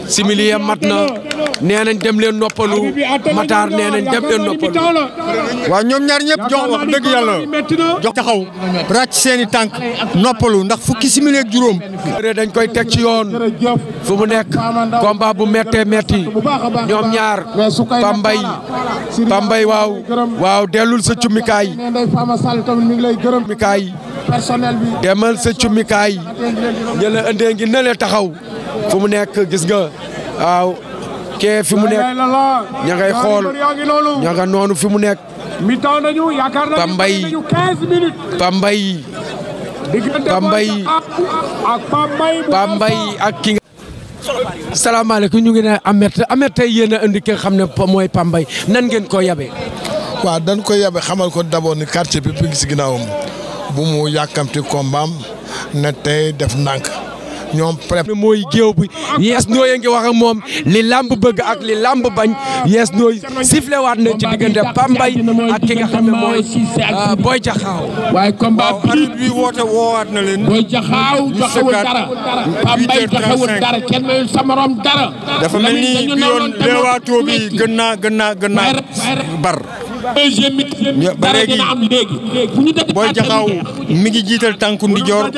simili ya mat na nee nañ dem leen noppalu Matar nee nañ dem leen noppalu. waaw ñoom ñaar ñëpp jox wax dëgg yàlla jox taxaw ràcc seeni tànk noppalu ndax fukki simili ak juróom. dañ koy teg ci yoon fu mu nekk combat bu méttee métti ñoom ñaar Pambay Pambay waaw waaw dellul sa cummikaay cummikaay demal sa cummikaay ña la indee ngi ne taxaw fu mu nekk gis nga waaw kee fi mu nekk ña ngay xool ña nga noonu fi mu nekk Pambay Pambay Pambay Pambay ak ki nga. salaamaaleykum ñu ngi ne Ameth Ameth tey yéen a indi ki nga xam ne mooy Pambay nan ngeen ko yabe waaw dañ ko yabe xamal ko d'abord ni quartier bi ngi si ginnaawam bu mu yàkkamti kombaam ne tey def ndànk ñoom prép mooy géew bi yees nooy ngi wax ak moom li lamb bëgg ak li lamb bañ yees nooy sifflé waat na ci diggante Pambay ak ki nga xam ne mooy Boy Jaxaaw waaye combat arbitre bi woote woowaat na leen Boy Jaxaaw joxewul dara Pambay joxewul dara kenn mayul sa morom dara dafa mel ni bi yoon leewaatoo bi gën naa gën naa gën naa bar ba léegi Boy Jaxaaw mi ngi jiital tànku ndijoor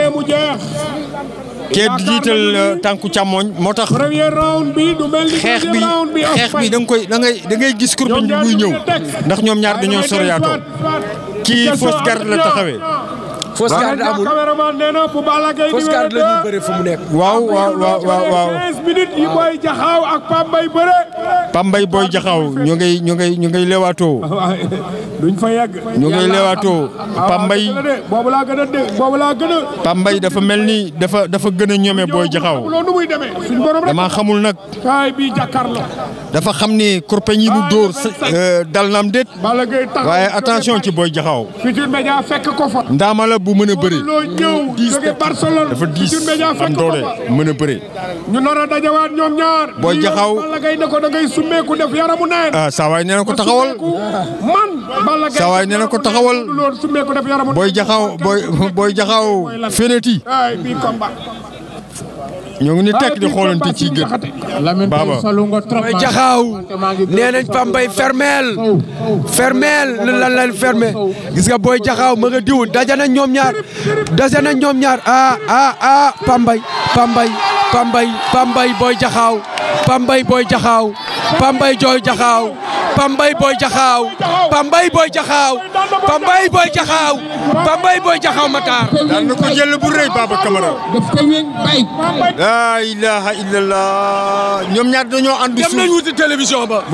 kee di jiital tànku càmmoñ moo tax xeex bi xeex bi da nga koy da ngay da ngay gis kurpeñ bi buy ñëw ndax ñoom ñaar dañoo soriyaatoo kii fausse garde la taxawee. fausse garde amul fausse garde la ñuy bëre fu mu nekk. waaw waaw waaw waaw waaw. 15 minutes yi Boy Jaxaaw ak Pambay bëre. Pambay Boy Jaxaaw ñu ngay ñu ngay ñu ngay leewaatoo. duñ fa yegg. ñu ngay leewaatoo Pambay. boobu laa gën a dé boobu laa gën a. Pambay dafa mel ni dafa dafa gën a ñome Boy Jaxaaw. loolu nu muy demee suñu borom rek. damaa xamul nag. kaay bii jàkkaarloo. dafa xam ni kurpeñ yi mu dóor dal naam déet. Balla Gaye taxaw waaye attention ci Boy Jaxaaw. Futurs Médias fekk ko fa. ndaama la bu mën a bëri. loo ñëw jóge Barcelone. dafa diis Futurs Médias am fekk ko doole fa. mën a bëri. ñu nar a dajawaat ñoom ñaar. Boy Jaxaaw Balla Gaye ne ko da ngay summeeku def yaramu neen. ah saa waay nee na ko taxawal. man Balla Gaye saa waay nee na ko taxawal. loolu summeeku def yaramu Boy Jaxaaw Boy Boy Jaxaaw feneti. ay bii combat. ñoo ngi ni tekk di xoolante ci gën. Baba Boy Jaxaaw nee nañ Pambay fermeel fermeel lan lan fermé gis nga Boy Jaxaaw ma nga diw daja nañ ñoom ñaar daja nañ ñoom ñaar ah ah ah Pambay Pambay Pambay Pambay Boy Jaxaaw Pambay Boy Jaxaaw Pambay Boy Jaxaaw Pambay Boy Jaxaaw Pambay Boy Jaxaaw Pambay Boy Jaxaaw Pambay Boy Jaxaaw Matar daan na ko jël bu rëy Baba Camara. daf ko wéng bay. laa ilaha illallah ñoom ñaar dañoo ànd dem nañ wuti télévision ba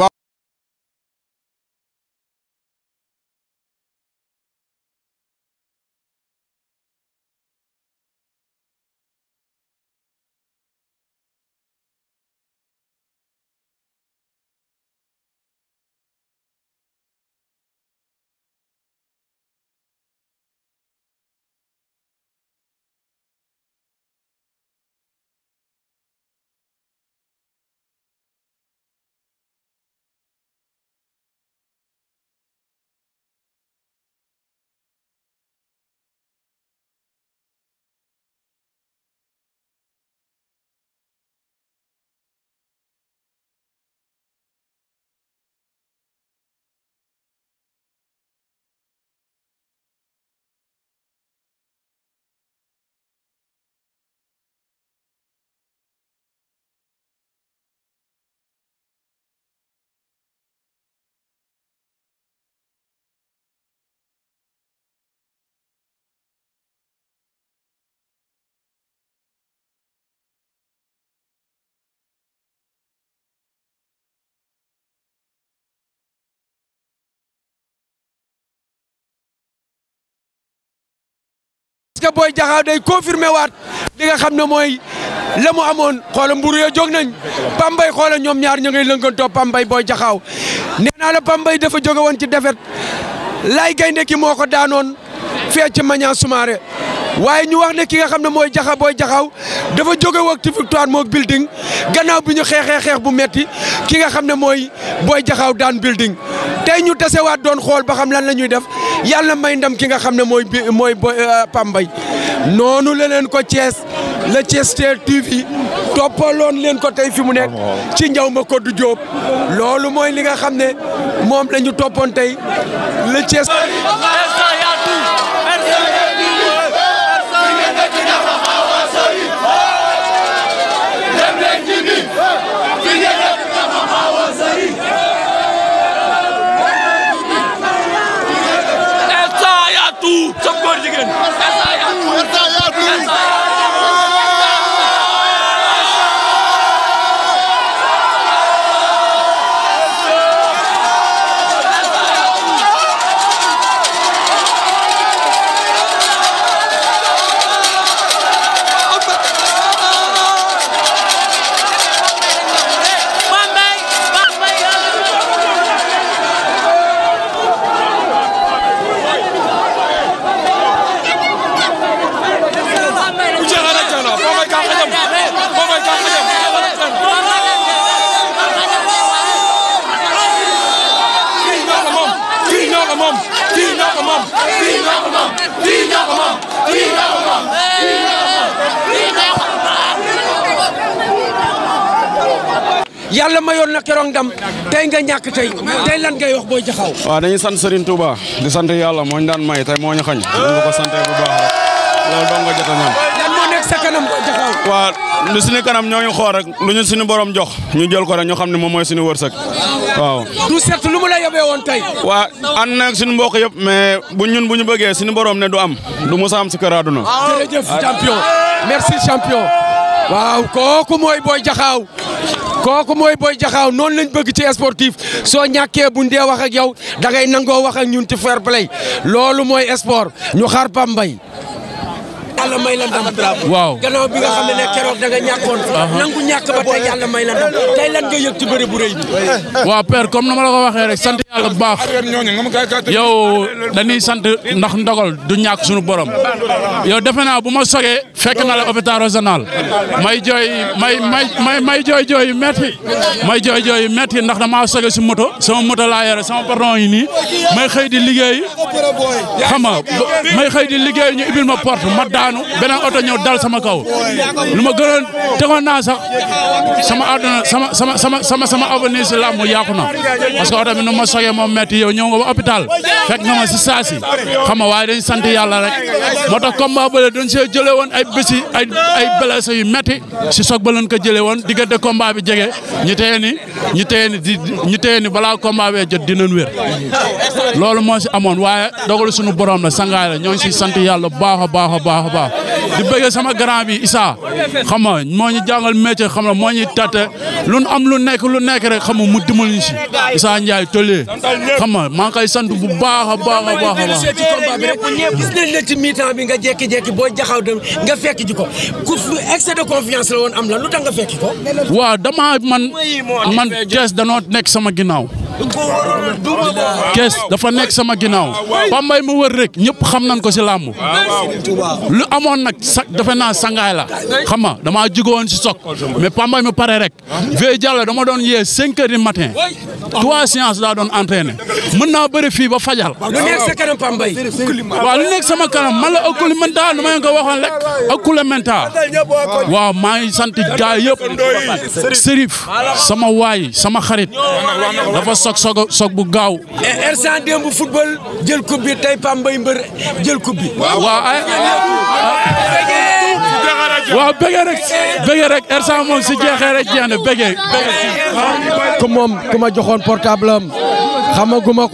parce que Boy Jaxaaw day confirmé waat li nga xam ne mooy la mu amoon xoola mburu ya jóg nañ Pambay xoola ñoom ñaar ñu ngay lënkantoo Pambay Boy Jaxaaw nee naa la Pambay dafa jóge woon ci defet lay gaynde ki moo ko daanoon fee ci Mañaan Soumaré waaye ñu wax ne ki nga xam ne mooy jaxa Boy Jaxaaw dafa jóge woon ci victoire moog building gannaaw bi ñu xeexee xeex bu metti ki nga xam ne mooy Boy Jaxaaw daan building tey ñu tasewaat doon xool ba xam lan la ñuy def yàlla may ndam ki nga xam ne mooy bi mooy Pambay noonu la leen ko Thiès le Thiès TV toppaloon leen ko tey fi mu nekk ci njaw ma Kodou Diop loolu mooy li nga xam ne moom la ñu toppoon tey le Thiès. yàlla mayoon na keroog ndam tey nga ñàkk tey tey lan ngay wax booy jaxaw waaw dañuy sant Serigne Touba di sant yàlla moo ñu daan may tey moo ñu xañ dañ ko ko sante bu baax rek loolu dong nga jot a ñaan lan moo nekk sa kanam booy jaxaw waaw lu suñu kanam ñoo ngi xool rek lu ñu suñu borom jox ñu jël ko rek ñu xam ne moom mooy suñu wërsëg waaw du set lu mu la yóbbee woon tey waa ànd nag suñu mbokk yëpp mais bu ñun bu ñu bëggee suñu borom ne du am du musa am si kër àdduna jërëjëf champion merci champion waaw kooku mooy booy jaxaaw kooku mooy booy jaxaaw noonu lañ bëgg ci sportif soo ñàkkee buñ dee wax ak yow da ngay nangoo wax ak ñun ci fair play loolu mooy sport ñu xaar Pambay yàlla may la ndam waaw gannaaw bi nga xam ne ne keroog da nga ñàkkoon nangu ñàkk ba tey yàlla may la ndam tey lan nga yëg ci bëri bu rëy bi waaw père comme na ma la ko waxee rek sant yàlla bu baax yow dañuy sant ndax ndogal du ñàkk suñu borom yow defe naa bu ma sogee fekk na la hôpital régional may jooy may may may may jooy jooy yu metti may jooy jooy yu metti ndax damaa soge si moto sama moto laa yore sama patron yi nii may xëy di liggéey xam nga may xëy di liggéey ñu ibil ma porte ma daanu beneen oto ñëw dal sama kaw lu ma gënoon tegoon naa sax sama àdduna sama sama sama sama sama avenir si làmb yàqu na parce que oto bi nu ma sogee moom metti yow ñëw nga ba hôpital fekk nga ma si saasi xam nga waaye dañ sant yàlla rek moo tax combat bële dañ see jëlee woon ay bési ay ay blessé yu metti si soog ba leen ko jëlee woon diggante combat bi jege ñu téye ni ñu téye ni di ñu téye ni balaa combat bee jot dinañ wér loolu moo si amoon waaye dogalu suñu borom la sangaay la ñoo ngi si sant yàlla baax a baax a baax a baax di bëggee sama grand bi Issa xam nga moo ñu jàngal métier xam nga moo ñuy tàtte lu am lu nekk lu nekk rek xam nga mu dimbal ñu si Issa Ndiaye tollee xam nga maa ngi koy sant bu baax a baax a baax a baax ci combat bi rek gis nañ la ci mi-temps bi nga jékki-jékki booy jaxaw dem nga fekk ji ko ku excès de confiance la woon am la lu tax nga fekki ko waaw dama man man kees danoo nekk sama ginnaaw kees dafa nekk sama ginnaaw Pambay ma wër rek ñëpp xam nañ ko si làmb lu amoon nag sa defe naa sangaay la xam nga damaa jugoon si sok mais Pambay ma pare rek Vieux Diallo dama doon yee cinq heures du matin trois séances daa doon entraîné mën naa bëri fii ba fajal lu nekk sa kanam Pambay waaw lu nekk sama kanam man la ëkkuli mental nu ma leen ko waxoon rek ëkkule mental waaw maa ngi sant gaay yëpp Serif sama waay sama xarit dafa sok sok sok bu gaaw R100 démb football jël coupe bi tey Pambay mbër jël coupe bi waaw ay waaw bëggee rek bëggee rek R100 moom si jeexee rek jeex na bëggee ku moom ku ma joxoon portable am xamaguma